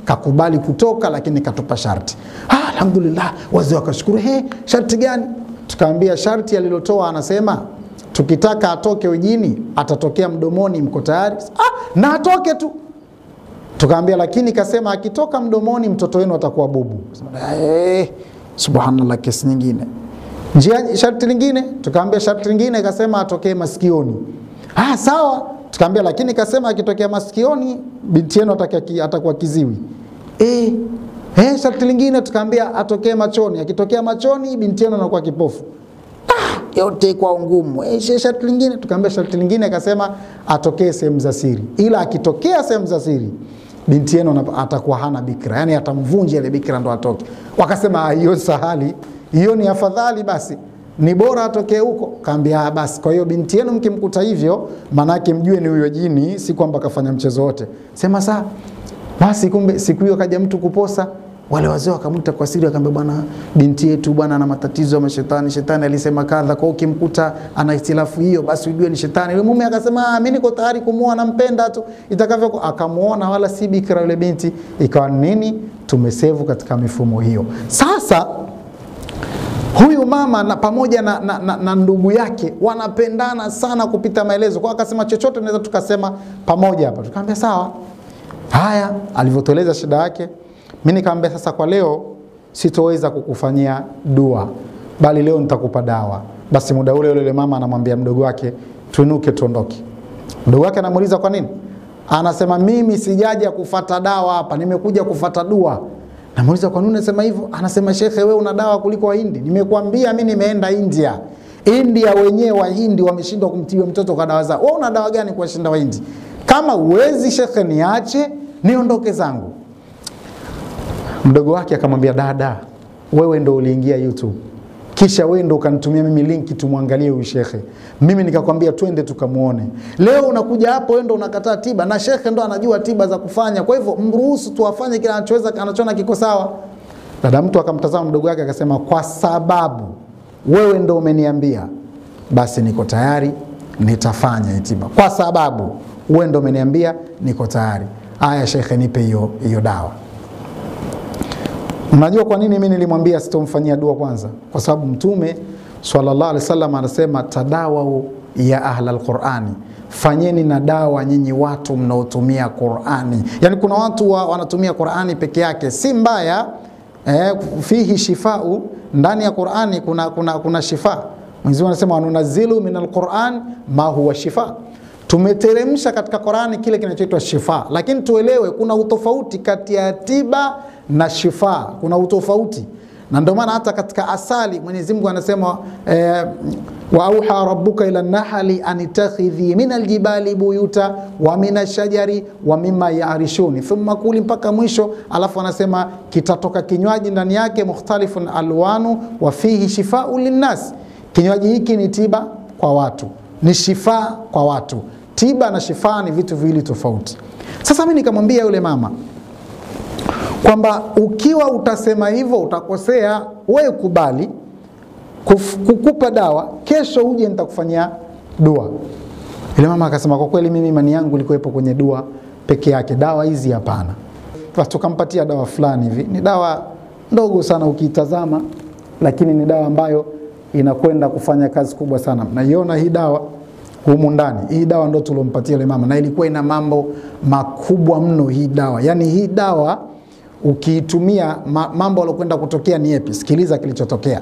kakubali kutoka, lakini katupa sharti. Ah, alhamdulillah, wazee wakashukuru. He, sharti gani? Tukaambia sharti alilotoa, anasema tukitaka atoke ujini atatokea mdomoni, mko tayari? Ah, na atoke tu. Tukaambia lakini kasema akitoka mdomoni mtoto wenu atakuwa bubu. Eh, subhanallah, kesi nyingine. Njia sharti lingine, tukaambia sharti lingine kasema atokee masikioni. Ah, sawa. Tukaambia lakini kasema akitokea masikioni binti yenu ataki- atakuwa kiziwi. Eh, eh, sharti lingine tukaambia atokee machoni. Akitokea machoni binti yenu anakuwa kipofu yote kwa ngumu. Eh, she- sharti lingine tukaambia, sharti lingine akasema atokee sehemu za siri, ila akitokea sehemu za siri binti yenu ana- atakuwa hana bikra, yani atamvunja ile bikra ndo atoke. Wakasema "Ah, hiyo sahali, hiyo ni afadhali, basi ni bora atokee huko. Kaambia "Ah, basi, kwa hiyo binti yenu mkimkuta hivyo, manake mjue ni huyo jini, si kwamba kafanya mchezo wote. Sema saa basi, kumbe siku hiyo kaja mtu kuposa wale wazee wakamwita kwa siri, akamwambia bwana, binti yetu bwana ana matatizo ya mashetani, shetani alisema kadha, kwa hiyo ukimkuta ana hitilafu hiyo, basi ujue ni shetani. Yule mume akasema "Ah, mimi niko tayari kumuoa, nampenda tu itakavyo. Akamuona wala si bikira yule binti, ikawa nini, tumesevu katika mifumo hiyo. Sasa huyu mama na pamoja na, na, na, na ndugu yake wanapendana sana kupita maelezo, kwa akasema chochote tunaweza tukasema pamoja hapa. Tukamwambia sawa. Haya, alivyotueleza shida yake, mi nikamwambia sasa, kwa leo sitoweza kukufanyia dua, bali leo nitakupa dawa. Basi muda ule ule yule mama anamwambia mdogo wake, tuinuke tuondoke. Mdogo wake anamuuliza kwa nini, anasema mimi sijaja kufata dawa hapa, nimekuja kufata dua. Namuuliza kwa nini unasema hivyo? Anasema shekhe, wewe una dawa kuliko Wahindi. Nimekuambia mi nimeenda India. India wenyewe Wahindi wameshindwa kumtibu mtoto kwa dawa zao. Wewe una dawa gani kuwashinda Wahindi? Kama uwezi shekhe, niache niondoke zangu. Mdogo wake akamwambia, dada, wewe ndo uliingia YouTube kisha wewe ndo ukanitumia mimi linki tumwangalie huyu shekhe, mimi nikakwambia twende tukamwone. Leo unakuja hapo, wewe ndo unakataa tiba, na shekhe ndo anajua tiba za kufanya. Kwa hivyo mruhusu tu afanye kile anachoweza, anachoona kiko sawa. Dada mtu akamtazama mdogo wake akasema, kwa sababu wewe ndo umeniambia, basi niko tayari, nitafanya hii tiba, kwa sababu wewe ndo umeniambia, niko tayari. Aya shekhe, nipe hiyo hiyo dawa. Mnajua kwa nini mimi nilimwambia sitomfanyia dua kwanza? Kwa sababu Mtume sallallahu alaihi wasallam anasema tadawau ya ahla alqurani, fanyeni na dawa nyinyi watu mnaotumia Qurani. Yani kuna watu wa, wanatumia Qurani peke yake, si mbaya eh, fihi shifau, ndani ya Qurani kuna, kuna, kuna shifa. Mwenyezi Mungu anasema wanunazilu min alquran ma huwa shifa tumeteremsha katika Qurani kile kinachoitwa shifa, lakini tuelewe kuna utofauti kati ya tiba na shifa, kuna utofauti na ndio maana hata katika asali Mwenyezi Mungu anasema eh, wa auha rabbuka ila nahli an ittakhidhi min aljibali buyuta wa min ashajari wa mimma yaarishuni thumma kuli mpaka mwisho, alafu anasema kitatoka kinywaji ndani yake mukhtalifun alwanu wa fihi shifau linnas, kinywaji hiki ni tiba kwa watu, ni shifa kwa watu. Tiba na shifa ni vitu viwili tofauti. Sasa mimi nikamwambia yule mama kwamba ukiwa utasema hivyo utakosea, wewe kubali kuf, kukupa dawa, kesho uje nitakufanyia dua. Yule mama akasema kwa kweli, mimi imani yangu ilikuwepo kwenye dua peke yake, dawa hizi hapana. Basi tukampatia dawa fulani hivi, ni dawa ndogo sana ukiitazama, lakini ni dawa ambayo inakwenda kufanya kazi kubwa sana. Naiona hii dawa humu ndani. Hii dawa ndo tulompatia yule mama, na ilikuwa ina mambo makubwa mno hii dawa. Yaani hii dawa ukiitumia, ma, mambo aliokwenda kutokea ni yepi? Sikiliza kilichotokea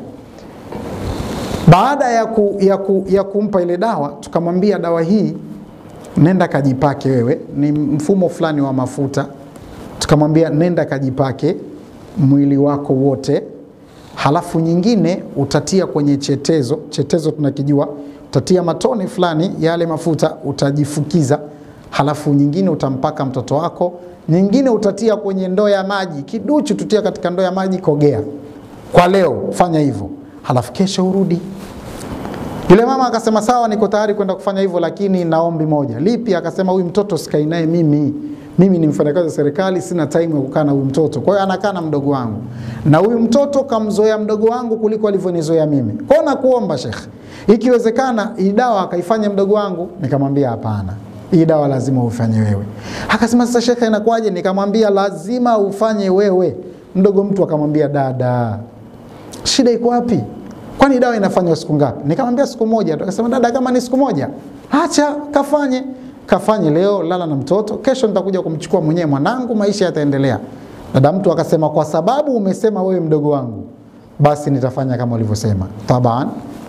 baada ya, ku, ya, ku, ya kumpa ile dawa. Tukamwambia dawa hii nenda kajipake wewe, ni mfumo fulani wa mafuta. Tukamwambia nenda kajipake mwili wako wote, halafu nyingine utatia kwenye chetezo. Chetezo tunakijua utatia matone fulani yale mafuta utajifukiza, halafu nyingine utampaka mtoto wako, nyingine utatia kwenye ndoo ya maji, kiduchu tutia katika ndoo ya maji, kogea. Kwa leo fanya hivyo, halafu kesho urudi. Yule mama akasema sawa, niko tayari kwenda kufanya hivyo, lakini na ombi moja. Lipi? Akasema huyu mtoto sikai naye mimi mimi ni mfanyakazi wa serikali, sina time ya kukaa na huyu mtoto. Kwa hiyo anakaa na mdogo wangu, na huyu mtoto kamzoea mdogo wangu kuliko alivyonizoea mimi. Kwa hiyo nakuomba Sheikh, ikiwezekana hii dawa akaifanya mdogo wangu. Nikamwambia hapana, hii dawa lazima ufanye wewe. Akasema sasa shekhe, inakuwaje? Nikamwambia lazima ufanye wewe. Mdogo mtu akamwambia dada, shida iko wapi? Kwani dawa inafanywa siku ngapi? Nikamwambia siku moja tu. Akasema dada, kama ni siku moja, acha kafanye, kafanye leo, lala na mtoto, kesho nitakuja kumchukua mwenyewe mwanangu, maisha yataendelea. Dada mtu akasema, kwa sababu umesema wewe mdogo wangu, basi nitafanya kama ulivyosema. Taban,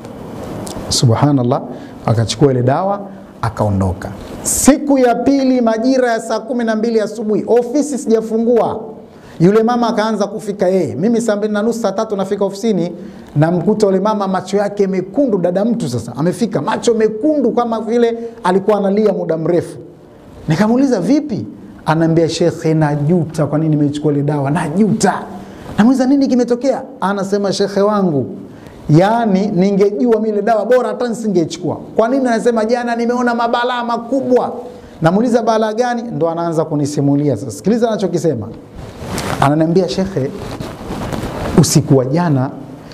subhanallah, akachukua ile dawa akaondoka. Siku ya pili majira ya saa kumi na mbili asubuhi, ofisi sijafungua, yule mama akaanza kufika yeye. Mimi saa mbili na nusu saa tatu nafika ofisini, namkuta yule mama macho yake mekundu. Dada mtu sasa amefika, macho mekundu kama vile alikuwa analia muda mrefu. Nikamuuliza vipi? Anaambia shekhe, najuta kwa nini nimechukua ile dawa, najuta. Namuuliza nini kimetokea? Anasema shekhe wangu, yaani ningejua mimi ile dawa bora hata nisingechukua. Kwa nini? Anasema jana nimeona mabalaa makubwa. Namuuliza balaa gani? Ndo anaanza kunisimulia sasa. Sikiliza anachokisema, ananiambia shekhe, usiku wa jana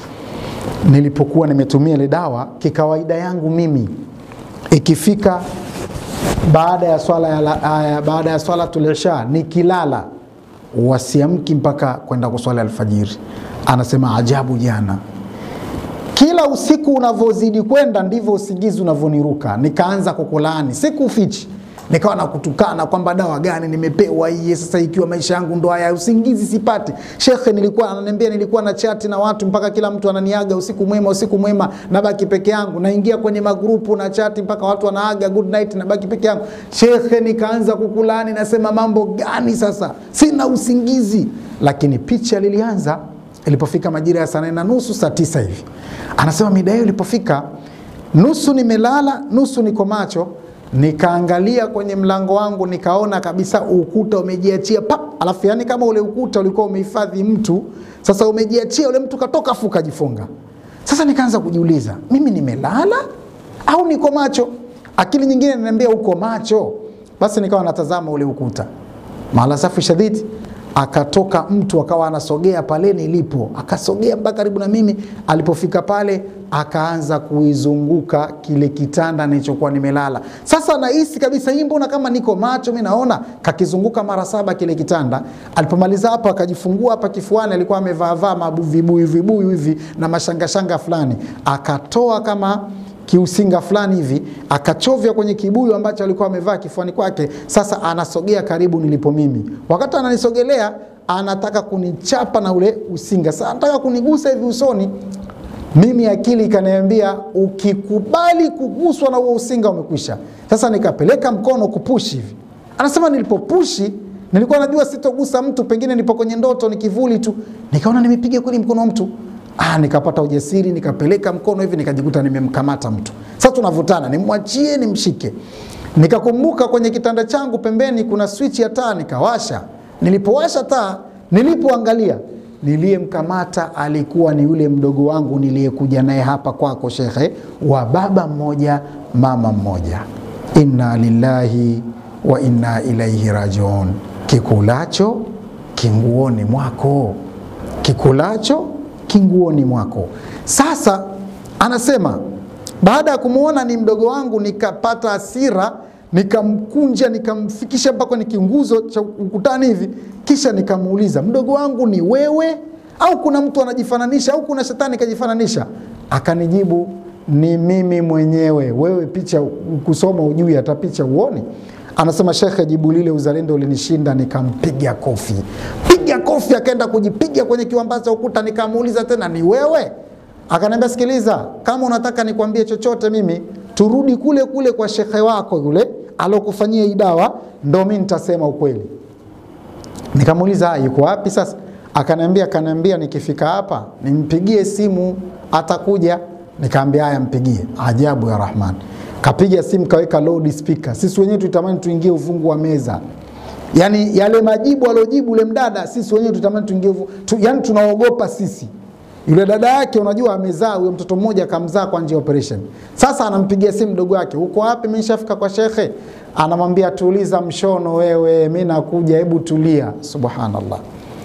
nilipokuwa nimetumia ile dawa, kikawaida yangu mimi ikifika baada ya swala ya, la- ya, baada ya swala tulisha nikilala wasiamki mpaka kwenda kuswali alfajiri. Anasema ajabu, jana kila usiku unavyozidi kwenda ndivyo usingizi unavyoniruka, nikaanza kukulaani, sikufichi, nikawa nakutukana kwamba dawa gani nimepewa hii sasa, ikiwa maisha yangu ndo haya, usingizi sipati. Shekhe nilikuwa ananiambia, nilikuwa na chati na watu mpaka kila mtu ananiaga usiku mwema, usiku mwema, nabaki peke yangu, naingia kwenye magrupu na chati mpaka watu wanaaga good night, nabaki peke yangu. Shekhe nikaanza kukulaani, nasema mambo gani sasa, sina usingizi. Lakini picha lilianza ilipofika majira ya saa nane na nusu saa tisa hivi, anasema mida hiyo ilipofika, nusu nimelala, nusu niko macho, nikaangalia kwenye mlango wangu, nikaona kabisa ukuta umejiachia pap, alafu yani kama ule ukuta ulikuwa umehifadhi mtu, sasa umejiachia, ule mtu katoka afu kajifunga. Sasa nikaanza kujiuliza, mimi nimelala au niko macho? Akili nyingine inaniambia uko macho. Basi nikawa natazama ule ukuta, maala safi shadidi akatoka mtu akawa anasogea pale nilipo, akasogea mpaka karibu na mimi. Alipofika pale, akaanza kuizunguka kile kitanda nilichokuwa nimelala. Sasa nahisi kabisa hii, mbona kama niko macho mi naona. Kakizunguka mara saba kile kitanda. Alipomaliza hapo, akajifungua hapa kifuani, alikuwa amevaavaa mabu- vibuyu vibuyu hivi na mashangashanga fulani, akatoa kama kiusinga fulani hivi akachovya kwenye kibuyu ambacho alikuwa amevaa kifuani kwake. Sasa anasogea karibu nilipo mimi, wakati ananisogelea anataka kunichapa na ule usinga, sasa anataka kunigusa hivi usoni. Mimi akili ikaniambia ukikubali kuguswa na huo usinga umekwisha. Sasa nikapeleka mkono kupushi hivi, anasema nilipopushi nilikuwa najua sitogusa mtu, pengine nipo kwenye ndoto, ni kivuli tu. Nikaona nimepiga kweli mkono wa mtu Ah, nikapata ujasiri nikapeleka mkono hivi nikajikuta nimemkamata mtu. Sasa tunavutana, nimwachie nimshike. Nikakumbuka kwenye kitanda changu pembeni kuna switch ya taa, nikawasha. Nilipowasha taa, nilipoangalia niliyemkamata alikuwa ni yule mdogo wangu niliyekuja naye hapa kwako shekhe, wa baba mmoja mama mmoja. Inna lillahi wa inna ilaihi rajiun. Kikulacho kinguoni mwako, kikulacho kinguoni mwako. Sasa anasema baada ya kumwona ni mdogo wangu, nikapata hasira, nikamkunja, nikamfikisha mpaka kwenye kinguzo cha ukutani hivi, kisha nikamuuliza, mdogo wangu ni wewe au kuna mtu anajifananisha au kuna shetani kajifananisha? Akanijibu, ni mimi mwenyewe. Wewe picha kusoma ujui, hata picha uoni. Anasema shekhe, jibu lile uzalendo ulinishinda, nikampiga kofi, piga kofi. Akaenda kujipiga kwenye kiwambaza cha ukuta. Nikamuuliza tena, ni wewe? Akaniambia, sikiliza, kama unataka nikwambie chochote mimi, turudi kule kule kwa shekhe wako yule alokufanyia hii dawa, ndo mi nitasema ukweli. Nikamuuliza, yuko wapi sasa? Akaniambia, akaniambia nikifika hapa nimpigie simu, atakuja. Nikaambia haya, mpigie. Ajabu ya Rahman, kapiga simu kaweka loud speaker. Sisi wenyewe tulitamani tuingie ufungu wa meza, yani yale majibu aliojibu ule mdada, sisi wenyewe tulitamani tuingie ufungu tu, yani tunaogopa sisi. Yule dada yake unajua, amezaa huyo mtoto mmoja, akamzaa kwa njia ya operation. Sasa anampigia simu mdogo wake, uko wapi? Mimi nishafika kwa shekhe. Anamwambia tuliza mshono wewe, mimi nakuja, hebu tulia. Subhanallah,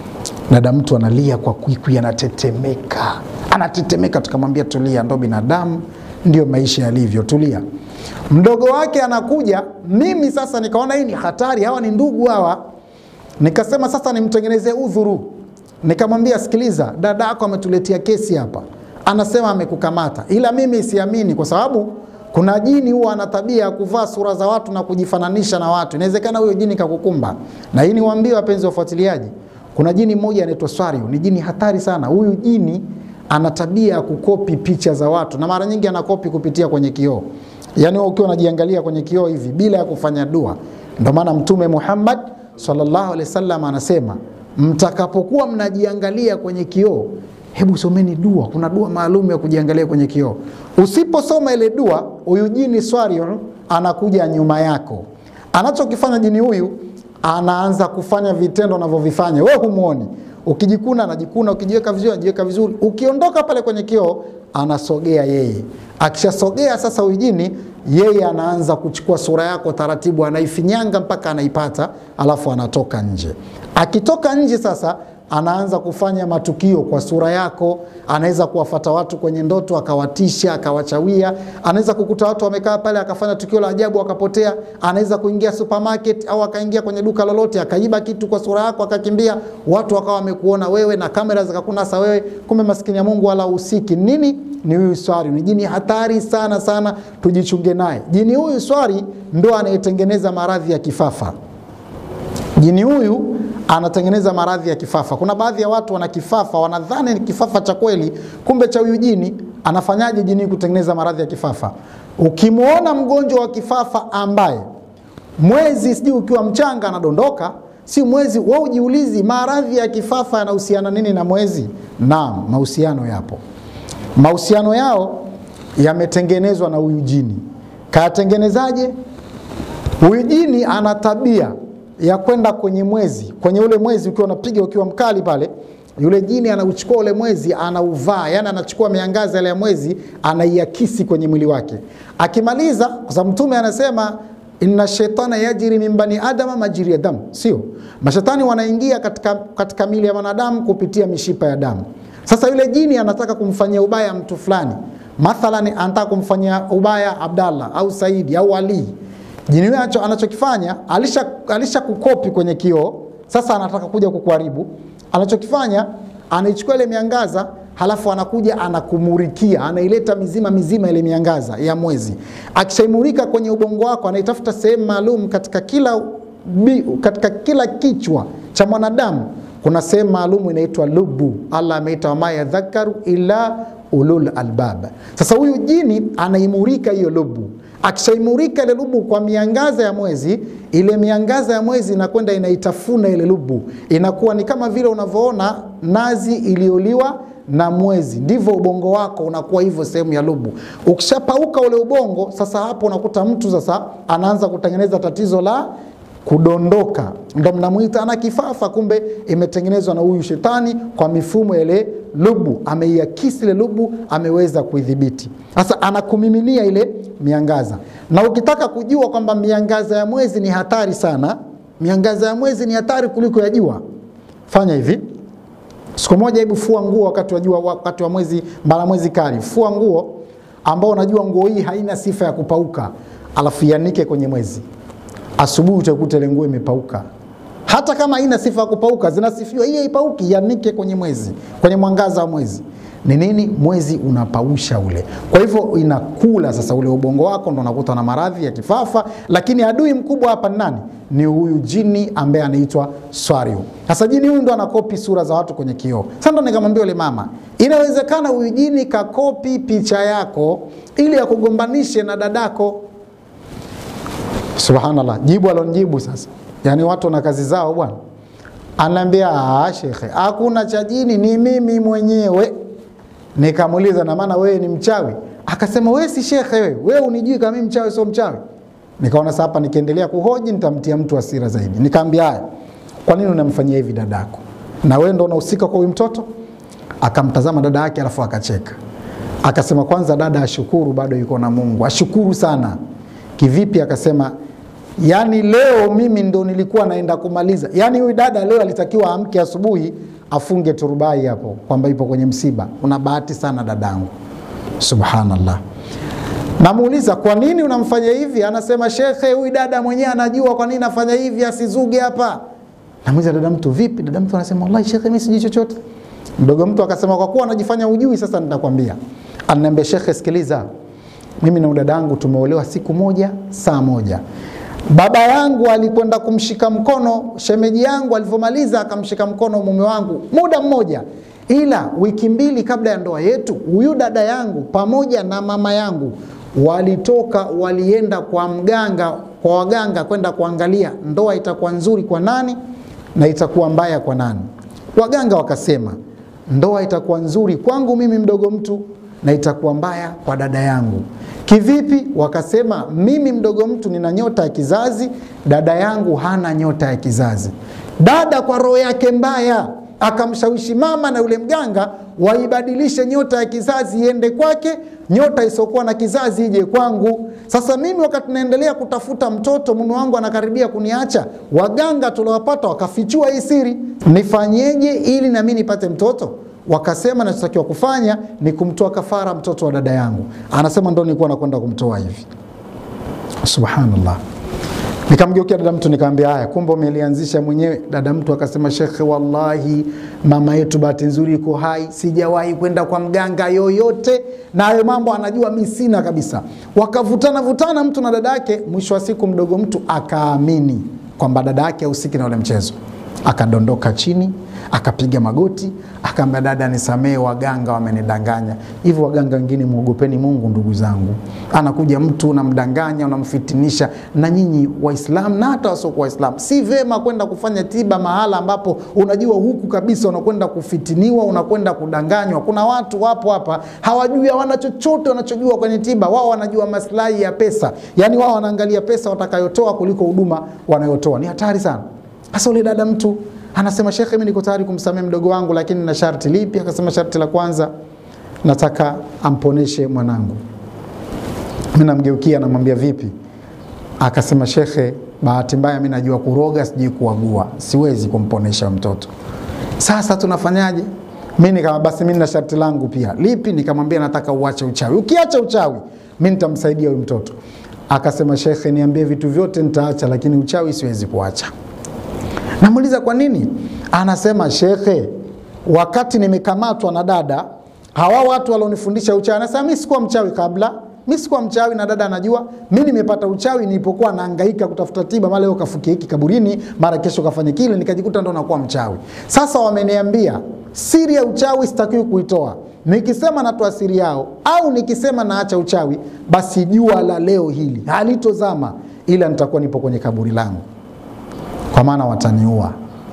dada mtu analia kwa kwikwi, anatetemeka, anatetemeka. Tukamwambia tulia, ndo binadamu, ndio maisha yalivyo, tulia. Mdogo wake anakuja, mimi sasa nikaona hii ni hatari, hawa ni ndugu hawa. Nikasema sasa nimtengenezee udhuru, nikamwambia sikiliza, dada yako ametuletea kesi hapa, anasema amekukamata, ila mimi siamini kwa sababu kuna jini huwa ana tabia ya kuvaa sura za watu na kujifananisha na watu. Inawezekana huyo jini kakukumba. Na hii niwaambie wapenzi wafuatiliaji, kuna jini mmoja anaitwa Swariu, ni jini hatari sana. Huyu jini ana tabia ya kukopi picha za watu na mara nyingi anakopi kupitia kwenye kioo. Yaani wewe ukiwa unajiangalia kwenye kioo hivi bila ya kufanya dua. Ndio maana Mtume Muhammad sallallahu alaihi wasallam anasema mtakapokuwa mnajiangalia kwenye kioo hebu someni dua. Kuna dua maalum ya kujiangalia kwenye kioo. Usiposoma ile dua, huyu jini Swariu anakuja nyuma yako. Anachokifanya jini huyu, anaanza kufanya vitendo anavyovifanya, wewe humuoni. Ukijikuna anajikuna, ukijiweka vizuri anajiweka vizuri. Ukiondoka pale kwenye kioo, anasogea yeye. Akishasogea sasa, huyu jini yeye anaanza kuchukua sura yako taratibu, anaifinyanga mpaka anaipata, alafu anatoka nje. Akitoka nje sasa anaanza kufanya matukio kwa sura yako. Anaweza kuwafata watu kwenye ndoto akawatisha, akawachawia. Anaweza kukuta watu wamekaa pale akafanya tukio la ajabu akapotea. Anaweza kuingia supermarket au akaingia kwenye duka lolote akaiba kitu kwa sura yako akakimbia, watu wakawa wamekuona wewe na kamera zikakunasa wewe, kumbe maskini ya Mungu wala usiki nini. Ni huyu swari, ni jini hatari sana sana, tujichunge naye. Jini huyu swari ndo anayetengeneza maradhi ya kifafa. Jini huyu anatengeneza maradhi ya kifafa. Kuna baadhi ya watu wana kifafa, wanadhani ni kifafa cha kweli, kumbe cha huyu jini. Anafanyaje jini kutengeneza maradhi ya kifafa? Ukimwona mgonjwa wa kifafa ambaye mwezi sijui ukiwa mchanga anadondoka, si mwezi, wewe ujiulizi maradhi ya kifafa yanahusiana nini na mwezi? Naam, mahusiano yapo. Mahusiano yao yametengenezwa na huyu jini. Kayatengenezaje? Huyu jini ana tabia ya kwenda kwenye mwezi, kwenye ule mwezi ukiwa unapiga ukiwa mkali pale, yule jini anauchukua ule mwezi anauvaa, yani anachukua miangaza ile ya mwezi anaiakisi kwenye mwili wake. Akimaliza, kwa sababu Mtume anasema inna shaitana yajri min bani adama majri ya damu, sio mashetani wanaingia katika, katika mili ya wanadamu kupitia mishipa ya damu. Sasa yule jini anataka kumfanyia ubaya mtu fulani, mathalan anataka kumfanyia ubaya Abdallah au Saidi au Ali Jini huyo anachokifanya alisha, alisha kukopi kwenye kioo, sasa anataka kuja kukuharibu. Anachokifanya anaichukua ile miangaza, halafu anakuja anakumurikia, anaileta mizima mizima ile miangaza ya mwezi. Akishaimurika kwenye ubongo wako, anaitafuta sehemu maalum katika kila, bi, katika kila kichwa cha mwanadamu kuna sehemu maalum inaitwa lubu. Allah ameita wama yadhakaru ila ulul albab. Sasa huyu jini anaimurika hiyo lubu akishaimurika ile lubu kwa miangaza ya mwezi, ile miangaza ya mwezi inakwenda inaitafuna ile lubu, inakuwa ni kama vile unavyoona nazi iliyoliwa na mwezi, ndivyo ubongo wako unakuwa hivyo, sehemu ya lubu. Ukishapauka ule ubongo, sasa hapo unakuta mtu sasa anaanza kutengeneza tatizo la kudondoka, ndo mnamuita ana kifafa, kumbe imetengenezwa na huyu shetani kwa mifumo ile lubu, ameiakisi ile lubu, ameweza kuidhibiti. Sasa anakumiminia ile miangaza, na ukitaka kujua kwamba miangaza ya mwezi ni hatari sana, miangaza ya mwezi ni hatari kuliko ya jua, fanya hivi. Siku moja, hebu fua nguo wakati wa jua, wakati wa mwezi mbala mwezi kali, fua nguo ambao unajua nguo hii haina sifa ya kupauka, alafu ianike kwenye mwezi asubuhi utakuta ile nguo imepauka. Hata kama haina sifa ya kupauka, zinasifiwa hii haipauki, yanike kwenye mwezi, kwenye mwangaza wa mwezi. Ni nini? Mwezi unapausha ule, kwa hivyo inakula sasa ule ubongo wako, ndo unakuta na maradhi ya kifafa. Lakini adui mkubwa hapa ni nani? Ni huyu jini ambaye anaitwa Swariu. Sasa jini huyu ndo anakopi sura za watu kwenye kioo. Sasa ndo nikamwambia yule mama, inawezekana huyu jini kakopi picha yako ili akugombanishe na dadako. Subhanallah, jibu alonijibu sasa, yaani watu na kazi zao bwana. Anaambia ah, shekhe, hakuna cha jini, ni mimi mwenyewe. Nikamuuliza, na maana wewe ni mchawi? Akasema wewe si shekhe, wewe wewe unijui kama mimi mchawi, sio mchawi. Nikaona sasa hapa nikiendelea kuhoji nitamtia mtu hasira zaidi. Nikaambia haya, kwa nini unamfanyia hivi dadako? Na wewe ndo unahusika kwa huyu mtoto? Akamtazama dada yake, alafu akacheka, akasema kwanza dada ashukuru, bado yuko na Mungu, ashukuru sana. Kivipi? Akasema yaani leo mimi ndo nilikuwa naenda kumaliza. Yaani huyu dada leo alitakiwa amke asubuhi afunge turubai hapo kwamba ipo kwenye msiba. Una bahati sana dadangu, subhanallah. Namuuliza, kwa nini unamfanya hivi? Anasema shekhe, huyu dada mwenyewe anajua kwa nini nafanya hivi, asizuge hapa. Namuuliza dada mtu, vipi? Dada mtu anasema wallahi shekhe, mimi sijui chochote. Mdogo mtu akasema, kwa kuwa anajifanya ujui, sasa nitakwambia. Ananiambia, shekhe, sikiliza, mimi na dada yangu tumeolewa siku moja saa moja. Baba yangu alikwenda kumshika mkono shemeji yangu, alivyomaliza akamshika mkono mume wangu muda mmoja, ila wiki mbili kabla ya ndoa yetu, huyu dada yangu pamoja na mama yangu walitoka walienda kwa mganga, kwa waganga kwenda kuangalia ndoa itakuwa nzuri kwa nani na itakuwa mbaya kwa nani. Waganga wakasema ndoa itakuwa nzuri kwangu mimi mdogo mtu na itakuwa mbaya kwa dada yangu. Kivipi? Wakasema mimi mdogo mtu nina nyota ya kizazi, dada yangu hana nyota ya kizazi. Dada kwa roho yake mbaya akamshawishi mama na yule mganga waibadilishe nyota ya kizazi iende kwake, nyota isiokuwa na kizazi ije kwangu. Sasa mimi wakati naendelea kutafuta mtoto, mume wangu anakaribia kuniacha, waganga tuliwapata wakafichua hii siri, nifanyeje ili nami nipate mtoto? Wakasema nachotakiwa kufanya ni kumtoa kafara mtoto wa dada yangu. Anasema ndo nilikuwa nakwenda kumtoa hivi. Subhanallah. Nikamgeukia dada mtu nikamwambia, haya, kumbe umelianzisha mwenyewe. Dada mtu akasema, shekhe, wallahi mama yetu bahati nzuri iko hai, sijawahi kwenda kwa mganga yoyote, na hayo mambo anajua mi sina kabisa. Wakavutana vutana mtu na dada yake, mwisho wa siku mdogo mtu akaamini kwamba dada yake hahusiki na ule mchezo, akadondoka chini akapiga magoti akaambia, dada, nisamee, waganga wamenidanganya. Hivyo waganga wengine, mwogopeni Mungu ndugu zangu. Anakuja mtu unamdanganya, unamfitinisha. Na nyinyi Waislamu na hata wasiokuwa Waislamu, si vema kwenda kufanya tiba mahala ambapo unajua huku kabisa unakwenda kufitiniwa, unakwenda kudanganywa. Kuna watu wapo hapa hawajui, hawana chochote wanachojua kwenye tiba. Wao wanajua maslahi ya pesa, yaani wao wanaangalia pesa watakayotoa kuliko huduma wanayotoa. Ni hatari sana. Sasa ule dada mtu anasema shekhe, mimi niko tayari kumsamehe mdogo wangu, lakini na sharti lipi? Akasema sharti la kwanza, nataka amponeshe mwanangu. Mimi namgeukia namwambia vipi? Akasema shekhe, bahati mbaya mimi najua kuroga, sijui kuagua, siwezi kumponesha mtoto. Sasa tunafanyaje? Mimi nikama basi, mimi na sharti langu pia. Lipi? Nikamwambia nataka uache uchawi. Ukiacha uchawi, mimi nitamsaidia huyu mtoto. Akasema shekhe, niambie vitu vyote nitaacha, lakini uchawi siwezi kuacha. Namuuliza kwa nini? Anasema shekhe, wakati nimekamatwa na dada, hawa watu walionifundisha uchawi, anasema mimi sikuwa mchawi kabla, mimi sikuwa mchawi na dada anajua. Mimi nimepata uchawi nilipokuwa nahangaika kutafuta tiba, mara leo kafukia hiki kaburini, mara kesho kafanya kile, nikajikuta ndo nakuwa mchawi. Sasa wameniambia siri ya uchawi sitakiwi kuitoa. Nikisema natoa siri yao au nikisema naacha uchawi, basi jua la leo hili halitozama, ila nitakuwa nipo kwenye kaburi langu kwa maana wataniua.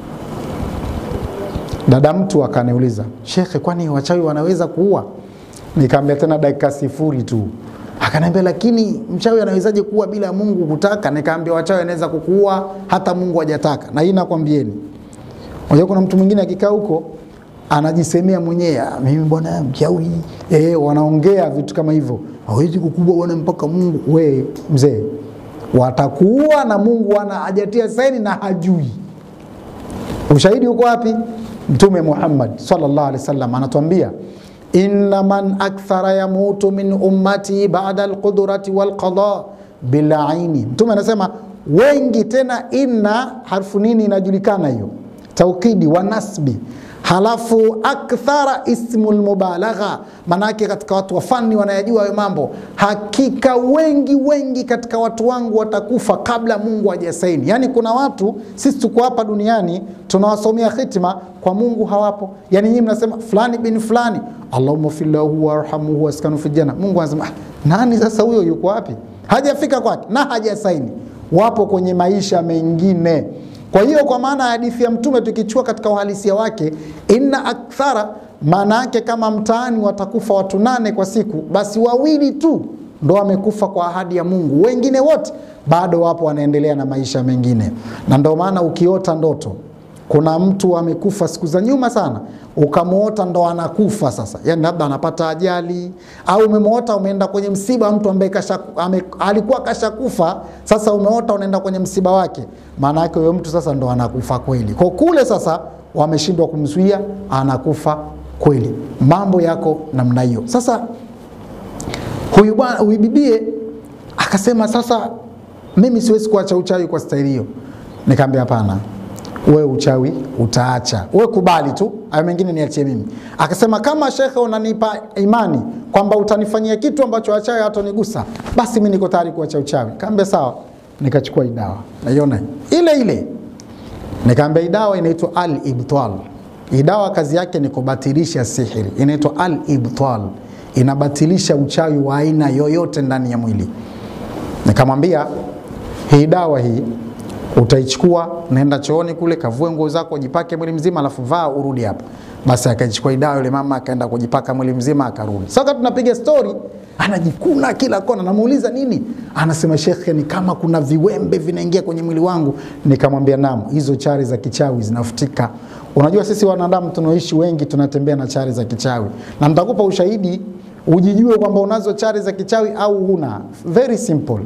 Dada mtu akaniuliza, shekhe, kwani wachawi wanaweza kuua? Nikaambia tena dakika sifuri tu. Akaniambia, lakini mchawi anawezaje kuua bila Mungu kutaka? Nikaambia, wachawi anaweza kukuua hata Mungu hajataka, na hii nakwambieni. Unajua, kuna mtu mwingine akikaa huko anajisemea mwenyewe, mimi bwana mchawi. Eh, wanaongea vitu kama hivyo, hawezi kukubwa bwana mpaka Mungu. We mzee, watakuua na Mungu ana hajatia saini na hajui. Ushahidi uko wapi? Mtume Muhammad sallallahu alaihi wasallam anatuambia inna man akthara yamutu min ummati ba'da alqudrati walqada bilaini. Mtume anasema wengi, tena inna harfu nini inajulikana hiyo, taukidi wa nasbi halafu akthara ismul mubalagha, manake katika watu wa fani wanayajua hayo mambo. Hakika wengi wengi katika watu wangu watakufa kabla Mungu hajasaini. Yani kuna watu sisi tuko hapa duniani tunawasomea hitima, kwa Mungu hawapo. Yani nyinyi mnasema fulani bin fulani, Allahumma fillahu warhamhu waskanu fi janna. Mungu anasema ah, nani sasa huyo, yuko wapi? Hajafika kwake na hajasaini, wapo kwenye maisha mengine. Kwa hiyo kwa maana ya hadithi ya Mtume tukichukua katika uhalisia wake, inna akthara, maana yake kama mtaani watakufa watu nane kwa siku, basi wawili tu ndo wamekufa kwa ahadi ya Mungu, wengine wote bado wapo wanaendelea na maisha mengine. Na ndo maana ukiota ndoto kuna mtu amekufa siku za nyuma sana, ukamwota ndo anakufa sasa, yani labda anapata ajali, au umemwota umeenda kwenye msiba mtu ambaye kasha, ame, alikuwa kashakufa, sasa umeota unaenda kwenye msiba wake, maana yake huyo mtu sasa ndo anakufa kweli. Kwa kule sasa wameshindwa kumzuia, anakufa kweli. Mambo yako namna hiyo. Sasa Huyu bwana huyu bibie akasema, sasa mimi siwezi kuacha uchawi kwa staili hiyo. Nikamwambia hapana, wewe uchawi utaacha, wewe kubali tu, hayo mengine niachie mimi. Akasema kama shekhe, unanipa imani kwamba utanifanyia kitu ambacho wachawi hatonigusa, basi mimi niko tayari kuacha uchawi. Kaambia sawa, nikachukua hii dawa, naiona ile ile, nikaambia hii dawa inaitwa al ibtal. Hii dawa kazi yake ni kubatilisha sihiri, inaitwa al ibtal, inabatilisha uchawi wa aina yoyote ndani ya mwili. Nikamwambia hii dawa hii utaichukua, naenda chooni kule, kavue nguo zako, jipake mwili mzima, alafu vaa urudi hapa. Basi akaichukua hii dawa, yule mama akaenda kujipaka mwili mzima, akarudi. Sasa tunapiga stori, anajikuna kila kona, namuuliza nini, anasema shekhe, ni kama kuna viwembe vinaingia kwenye mwili wangu. Nikamwambia naam, hizo chari za kichawi zinafutika. Unajua sisi wanadamu tunaoishi wengi tunatembea na chari za kichawi, na nitakupa ushahidi ujijue kwamba unazo chari za kichawi au huna. Very simple.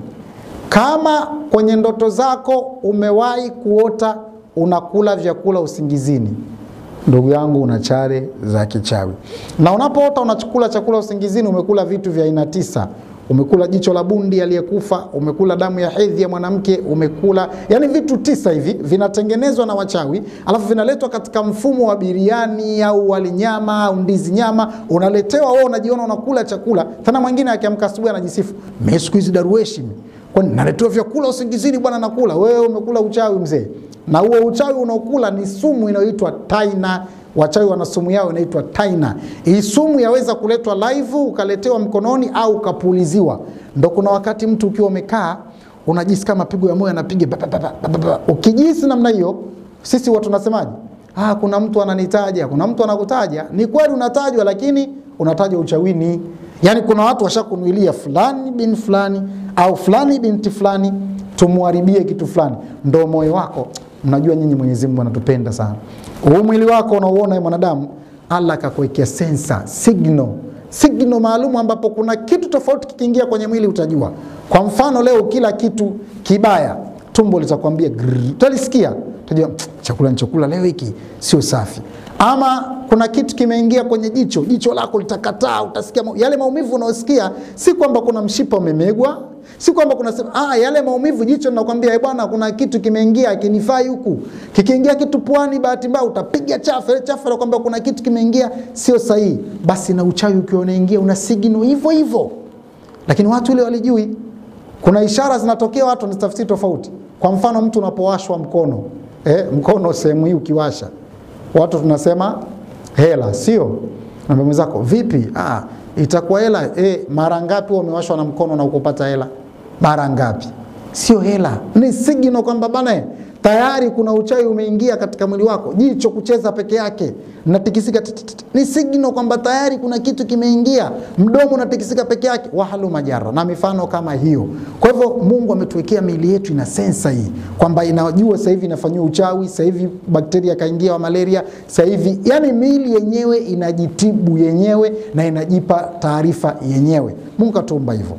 Kama kwenye ndoto zako umewahi kuota unakula vyakula usingizini, ndugu yangu, una chare za kichawi. Na unapoota unachukula chakula usingizini, umekula vitu vya aina tisa. Umekula jicho la bundi aliyekufa, umekula damu ya hedhi ya mwanamke, umekula yani vitu tisa hivi vinatengenezwa na wachawi, alafu vinaletwa katika mfumo wa biriani au wali nyama au ndizi nyama, unaletewa wewe, unajiona unakula chakula. Tena mwingine akiamka asubuhi anajisifu, mimi siku hizi darueshi mimi kwani naletewa vyakula usingizini bwana, nakula. Wewe umekula uchawi mzee, na huo uchawi unaokula ni sumu inayoitwa taina. Wachawi wana sumu yao inaitwa taina. Hii sumu yaweza kuletwa live, ukaletewa mkononi au ukapuliziwa. Ndo kuna wakati mtu ukiwa umekaa unajisi kama mapigo ya moyo yanapiga ba, ba, ba, ba, ba, ba. Ukijisi namna hiyo, sisi watu tunasemaje? Ah, kuna mtu ananitaja, kuna mtu anakutaja. Ni kweli unatajwa, lakini unatajwa uchawini. Yaani kuna watu washakunuilia fulani bin fulani au fulani binti fulani tumwharibie kitu fulani, ndo moyo wako. Mnajua nyinyi Mwenyezi Mungu anatupenda sana. Huu mwili wako unaouona mwanadamu, Allah akakuwekea sensa signal signal maalum ambapo kuna kitu tofauti kikiingia kwenye mwili utajua. Kwa mfano leo kila kitu kibaya, tumbo litakwambia grrr, utalisikia utajua chakula nichokula leo hiki sio safi. Ama kuna kitu kimeingia kwenye jicho, jicho lako litakataa, utasikia mau, yale maumivu unaosikia, si kwamba kuna mshipa umemegwa, si kwamba kuna sema, ah, yale maumivu jicho linakwambia eh, bwana, kuna kitu kimeingia kinifai huku. Kikiingia kitu puani, bahati mbaya utapiga chafu, ile chafu inakwambia kuna kitu kimeingia sio sahihi. Basi na uchawi ukiwa unaingia una signal hivyo hivyo, lakini watu ile walijui. Kuna ishara zinatokea, watu wanazitafsiri tofauti. Kwa mfano, mtu unapowashwa mkono eh, mkono sehemu hii ukiwasha watu tunasema hela, sio? Naambia mwenzako vipi? Ah, itakuwa hela eh. Mara ngapi umewashwa na mkono na ukupata hela? Mara ngapi? Sio hela, ni signo kwamba bana, tayari kuna uchawi umeingia katika mwili wako. Jicho kucheza peke yake natikisika, ni signo kwamba tayari kuna kitu kimeingia. Mdomo unatikisika peke yake, wahalu majara na mifano kama hiyo. Kwa hivyo Mungu ametuwekea miili yetu ina sensa hii kwamba inajua sasa hivi inafanyiwa uchawi, sasa hivi bakteria kaingia wa malaria, sasa hivi yani miili yenyewe inajitibu yenyewe na inajipa taarifa yenyewe. Mungu katuumba hivyo.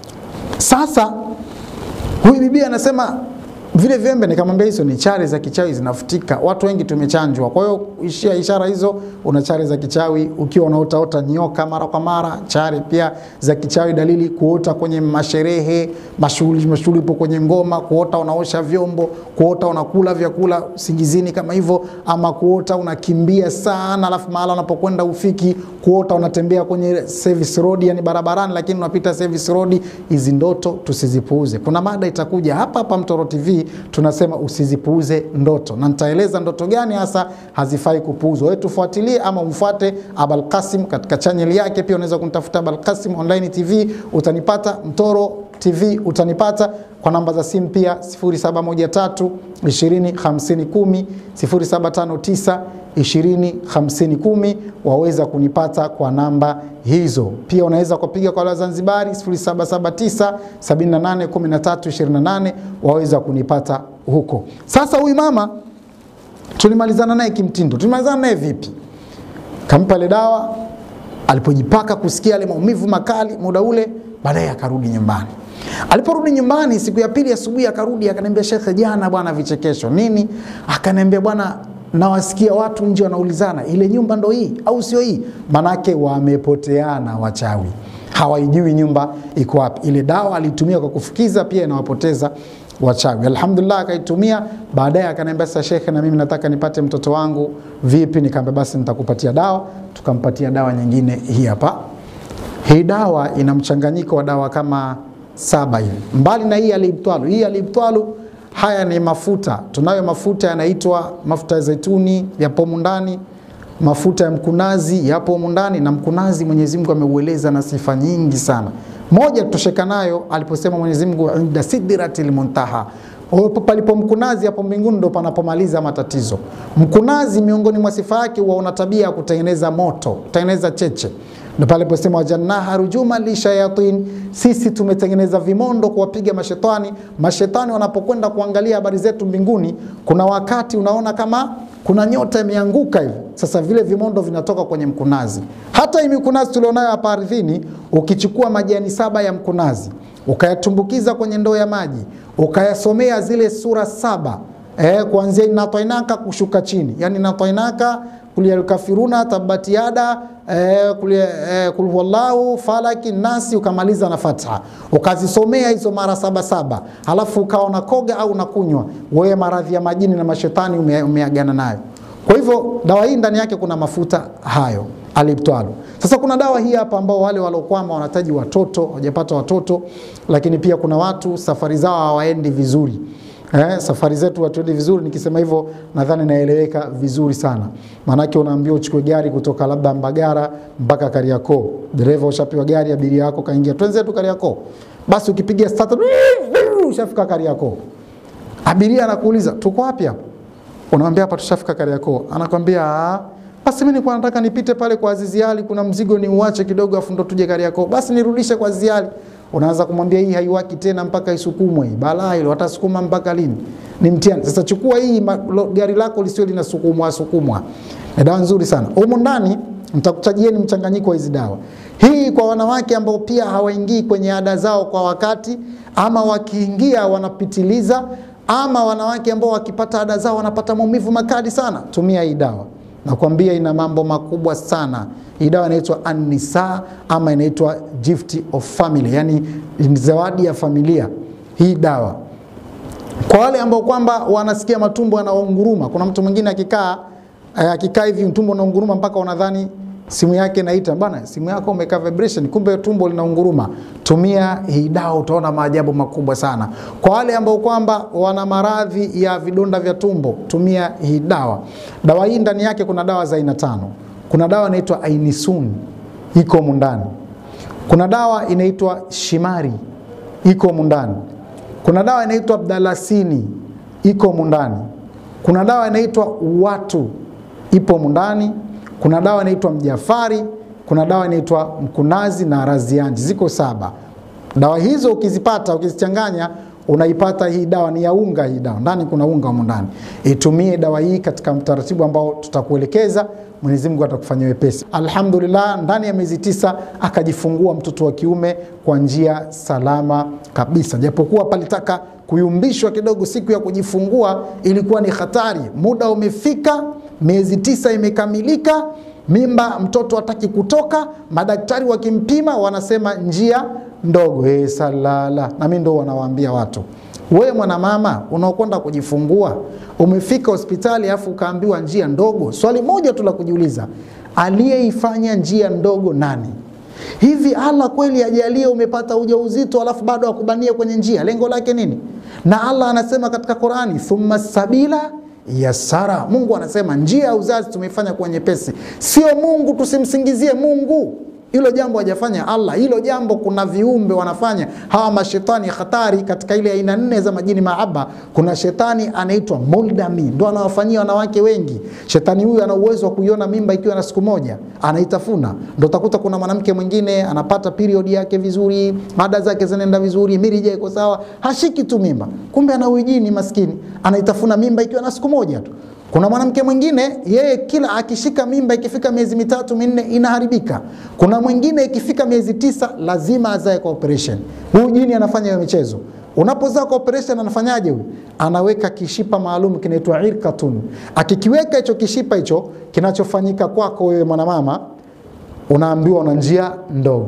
Sasa huyu bibi anasema vile vyembe, nikamwambia hizo ni chare za kichawi zinafutika. Watu wengi tumechanjwa, kwa hiyo ishia ishara hizo, una chare za kichawi. Ukiwa unaotaota nyoka mara kwa mara, chare pia za kichawi. Dalili kuota kwenye masherehe, mashughuli mashughuli, ipo kwenye ngoma, kuota unaosha vyombo, kuota unakula vyakula singizini kama hivyo, ama kuota unakimbia sana, alafu mahala unapokwenda ufiki, kuota unatembea kwenye service road, yani barabarani, lakini unapita service road. Hizi ndoto tusizipuuze. Kuna mada itakuja hapa hapa Mtoro TV tunasema usizipuuze ndoto, na nitaeleza ndoto gani hasa hazifai kupuuzwa. Wewe tufuatilie ama umfuate Abul Qasim katika channel yake. Pia unaweza kunitafuta Abul Qasim Online TV, utanipata Mtoro TV utanipata kwa namba za simu pia 0713 20 50 10 0759 20 50 10. Waweza kunipata kwa namba hizo. Pia unaweza kupiga kwa Wazanzibari 0779 78 13 28, waweza kunipata huko. Sasa huyu mama tulimalizana naye kimtindo. Tulimalizana naye vipi? Kampa ile dawa, alipojipaka kusikia yale maumivu makali muda ule, baadaye akarudi nyumbani. Aliporudi nyumbani siku ya pili asubuhi, akarudi akaniambia, shekhe, jana bwana vichekesho nini? Akaniambia bwana, nawasikia watu nje wanaulizana ile nyumba ndo hii au sio hii? Manake wamepoteana wachawi, hawaijui nyumba iko wapi. Ile dawa alitumia kwa kufukiza pia inawapoteza wachawi. Alhamdulillah, akaitumia baadaye, akaniambia sasa, shekhe, na mimi nataka nipate mtoto wangu, vipi? Nikamwambia basi nitakupatia dawa. Tukampatia dawa nyingine, hii hapa. Hii dawa ina mchanganyiko wa dawa kama saba hivi, mbali na hii alibtwalu. Hii alibtwalu, haya ni mafuta. Tunayo mafuta yanaitwa mafuta ya zaituni, yapo humu ndani mafuta ya mkunazi yapo humu ndani, na mkunazi Mwenyezi Mungu ameueleza na sifa nyingi sana. Moja tutosheka nayo aliposema Mwenyezi Mungu inda sidratil muntaha, Hapo palipo mkunazi hapo mbinguni ndo panapomaliza matatizo. Mkunazi miongoni mwa sifa yake huwa una tabia ya kutengeneza moto, kutengeneza cheche ndo pale posema wajannaha rujuma lishayatin, sisi tumetengeneza vimondo kuwapiga mashetani. Mashetani wanapokwenda kuangalia habari zetu mbinguni, kuna wakati unaona kama kuna nyota imeanguka hivi. Sasa vile vimondo vinatoka kwenye mkunazi. Hata hii mikunazi tulionayo hapa ardhini, ukichukua majani saba ya mkunazi ukayatumbukiza kwenye ndoo ya maji ukayasomea zile sura saba eh, kuanzia inatainaka kushuka chini, yani inatainaka kulialkafiruna tabati yada eh, kulia, eh, kul huwallahu falaki nasi ukamaliza na fatha ukazisomea hizo mara saba saba, halafu ukawa unakoga au unakunywa wewe, maradhi ya majini na mashetani ume, umeagana nayo. Kwa hivyo dawa hii ndani yake kuna mafuta hayo alibtwalu. Sasa kuna dawa hii hapa ambao wale waliokwama wanahitaji watoto hawajapata watoto, lakini pia kuna watu safari zao hawaendi vizuri. Eh, safari zetu hatuendi vizuri. Nikisema hivyo nadhani naeleweka vizuri sana, maanake unaambiwa uchukue gari kutoka labda Mbagara mpaka Kariakoo, dereva ushapewa gari, abiria yako kaingia, twenzetu Kariakoo. Basi ukipiga start ushafika Kariakoo, abiria anakuuliza tuko wapi hapa? Unamwambia hapa tushafika Kariakoo. Anakwambia "Ah, basi mimi nilikuwa nataka nipite pale kwa Azizi Ali, kuna mzigo ni uache kidogo, afu ndo tuje Kariakoo. Basi nirudishe kwa Azizi Ali. Unaanza kumwambia hii haiwaki tena mpaka isukumwe. Balaa hilo watasukuma mpaka lini? Ni mtihani. Sasa chukua hii ma- lo- gari lako lisiwe linasukumwa sukumwa. Ni dawa nzuri sana. Humu ndani nitakuchajieni mchanganyiko wa hizi dawa. Hii kwa wanawake ambao pia hawaingii kwenye ada zao kwa wakati, ama wakiingia wanapitiliza, ama wanawake ambao wakipata ada zao wanapata maumivu makali sana, tumia hii dawa. Nakwambia ina mambo makubwa sana. Hii dawa inaitwa Anisa ama inaitwa gift of family, yani ni zawadi ya familia. Hii dawa kwa wale ambao kwamba wanasikia matumbo yanaunguruma. Kuna mtu mwingine akikaa eh, akikaa hivi tumbo unaunguruma mpaka unadhani simu yake inaita bana, simu yako umekaa vibration, kumbe tumbo linaunguruma. Tumia hii dawa, utaona maajabu makubwa sana. Kwa wale ambao kwamba wana maradhi ya vidonda vya tumbo, tumia hii dawa. Dawa hii ndani yake kuna dawa za aina tano. Kuna dawa inaitwa Ainisun iko humu ndani. Kuna dawa inaitwa Shimari iko humu ndani. Kuna dawa inaitwa Abdalasini iko humu ndani. Kuna dawa inaitwa Watu ipo humu ndani. Kuna dawa inaitwa Mjafari. Kuna dawa inaitwa Mkunazi na Razianji, ziko saba. Dawa hizo ukizipata, ukizichanganya unaipata hii dawa ni ya unga. Hii dawa ndani kuna unga humu ndani. Itumie dawa hii katika mtaratibu ambao tutakuelekeza. Mwenyezi Mungu atakufanyia wepesi. Alhamdulillah, ndani ya miezi tisa akajifungua mtoto wa kiume kwa njia salama kabisa, japokuwa palitaka kuyumbishwa kidogo. Siku ya kujifungua ilikuwa ni hatari. Muda umefika, miezi tisa imekamilika, mimba mtoto hataki kutoka. Madaktari wakimpima wanasema njia ndogo. Hey, salala. Na mimi ndo wanawaambia watu wewe mwanamama unaokwenda kujifungua umefika hospitali afu ukaambiwa njia ndogo. Swali moja tu la kujiuliza, aliyeifanya njia ndogo nani? Hivi Allah kweli ajalie umepata ujauzito alafu bado akubanie kwenye njia, lengo lake nini? Na Allah anasema katika Qurani, thumma sabila yasara. Mungu anasema njia ya uzazi tumeifanya kuwa nyepesi. Sio Mungu, tusimsingizie Mungu hilo jambo hajafanya Allah. Hilo jambo kuna viumbe wanafanya hawa mashetani hatari. Katika ile aina nne za majini maaba, kuna shetani anaitwa Muldami, ndo anawafanyia wanawake wengi. Shetani huyu ana uwezo wa kuiona mimba ikiwa na siku moja, anaitafuna. Ndo utakuta kuna mwanamke mwingine anapata period yake vizuri, mada zake zinaenda vizuri, mirija iko sawa, hashiki tu mimba, kumbe ana uijini maskini, anaitafuna mimba ikiwa na siku moja tu. Kuna mwanamke mwingine yeye kila akishika mimba ikifika miezi mitatu minne inaharibika. Kuna mwingine ikifika miezi tisa lazima azae kwa operation. Huyu jini anafanya hiyo michezo. Unapozaa kwa operation anafanyaje huyu? Anaweka kishipa maalum kinaitwa irkatun. Akikiweka hicho kishipa hicho, kinachofanyika kwako wewe mwanamama, unaambiwa una njia ndogo.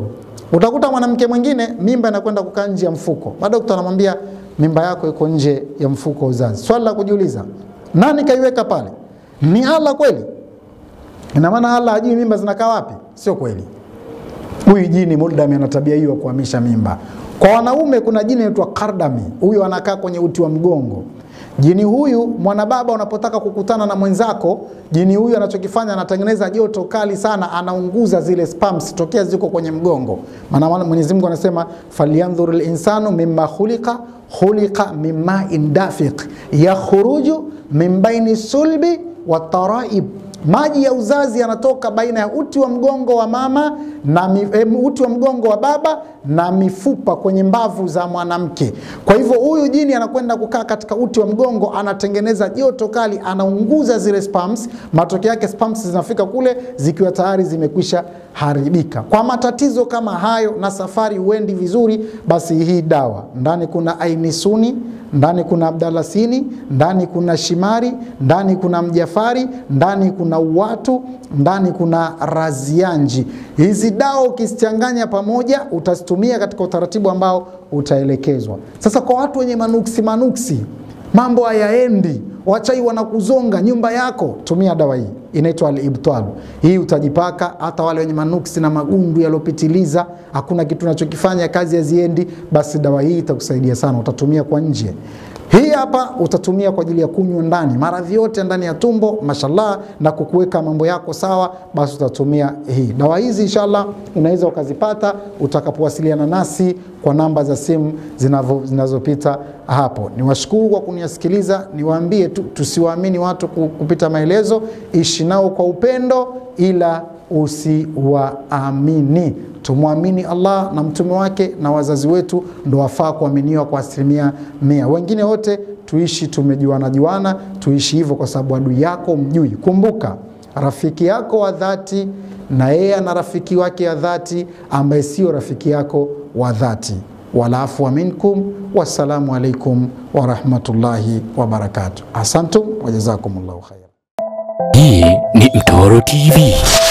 Utakuta mwanamke mwingine mimba inakwenda kukaa nje ya mfuko, baada daktari anamwambia mimba yako iko nje ya mfuko wa uzazi. Swali la kujiuliza, nani kaiweka pale? Ni Allah kweli? Ina maana Allah hajui mimba zinakaa wapi? Sio kweli. Huyu jini Muldami ana tabia hiyo ya kuhamisha mimba. Kwa wanaume kuna jini inaitwa Kardami, huyu anakaa kwenye uti wa mgongo. Jini huyu mwanababa, unapotaka kukutana na mwenzako, jini huyu anachokifanya anatengeneza joto kali sana, anaunguza zile spams tokea ziko kwenye mgongo. Maana Mwenyezi Mungu anasema falyanzuru linsanu mimma khuliqa khuliqa mimma indafiq yakhruju min baini sulbi wa taraib maji ya uzazi yanatoka baina ya uti wa mgongo wa mama na mi, eh, uti wa mgongo wa baba na mifupa kwenye mbavu za mwanamke. Kwa hivyo huyu jini anakwenda kukaa katika uti wa mgongo, anatengeneza joto kali, anaunguza zile spams. Matokeo yake spams zinafika kule zikiwa tayari zimekwisha haribika. Kwa matatizo kama hayo na safari huendi vizuri, basi hii dawa ndani kuna ainisuni ndani kuna abdalasini, ndani kuna shimari, ndani kuna mjafari, ndani kuna uwatu, ndani kuna razianji. Hizi dawa ukizichanganya pamoja, utazitumia katika utaratibu ambao utaelekezwa. Sasa kwa watu wenye manuksi manuksi, mambo hayaendi, wachai wanakuzonga nyumba yako, tumia dawa hii inaitwa al-ibtal. Hii utajipaka, hata wale wenye manuksi na magundu yaliyopitiliza, hakuna kitu unachokifanya, kazi haziendi, basi dawa hii itakusaidia sana. Utatumia kwa nje, hii hapa utatumia kwa ajili ya kunywa ndani, maradhi yote ndani ya tumbo, mashallah, na kukuweka mambo yako sawa, basi utatumia hii dawa. Hizi inshallah unaweza ukazipata utakapowasiliana nasi kwa namba za simu zinazopita hapo. Niwashukuru kwa kunisikiliza, niwaambie tu tusiwaamini watu kupita maelezo, ishi nao kwa upendo, ila usiwaamini. Tumwamini Allah na mtume wake na wazazi wetu, ndo wafaa kuaminiwa kwa asilimia mia. Wengine wote tuishi tumejuana juana, tuishi hivyo kwa sababu adui yako mjui. Kumbuka rafiki yako wa dhati na yeye ana rafiki wake wa dhati ambaye sio rafiki yako wa dhati. Walaafua minkum, wassalamu alaikum warahmatullahi wabarakatuh. Asantum wajazakumullahu khaira. Hii ni Mtoro TV.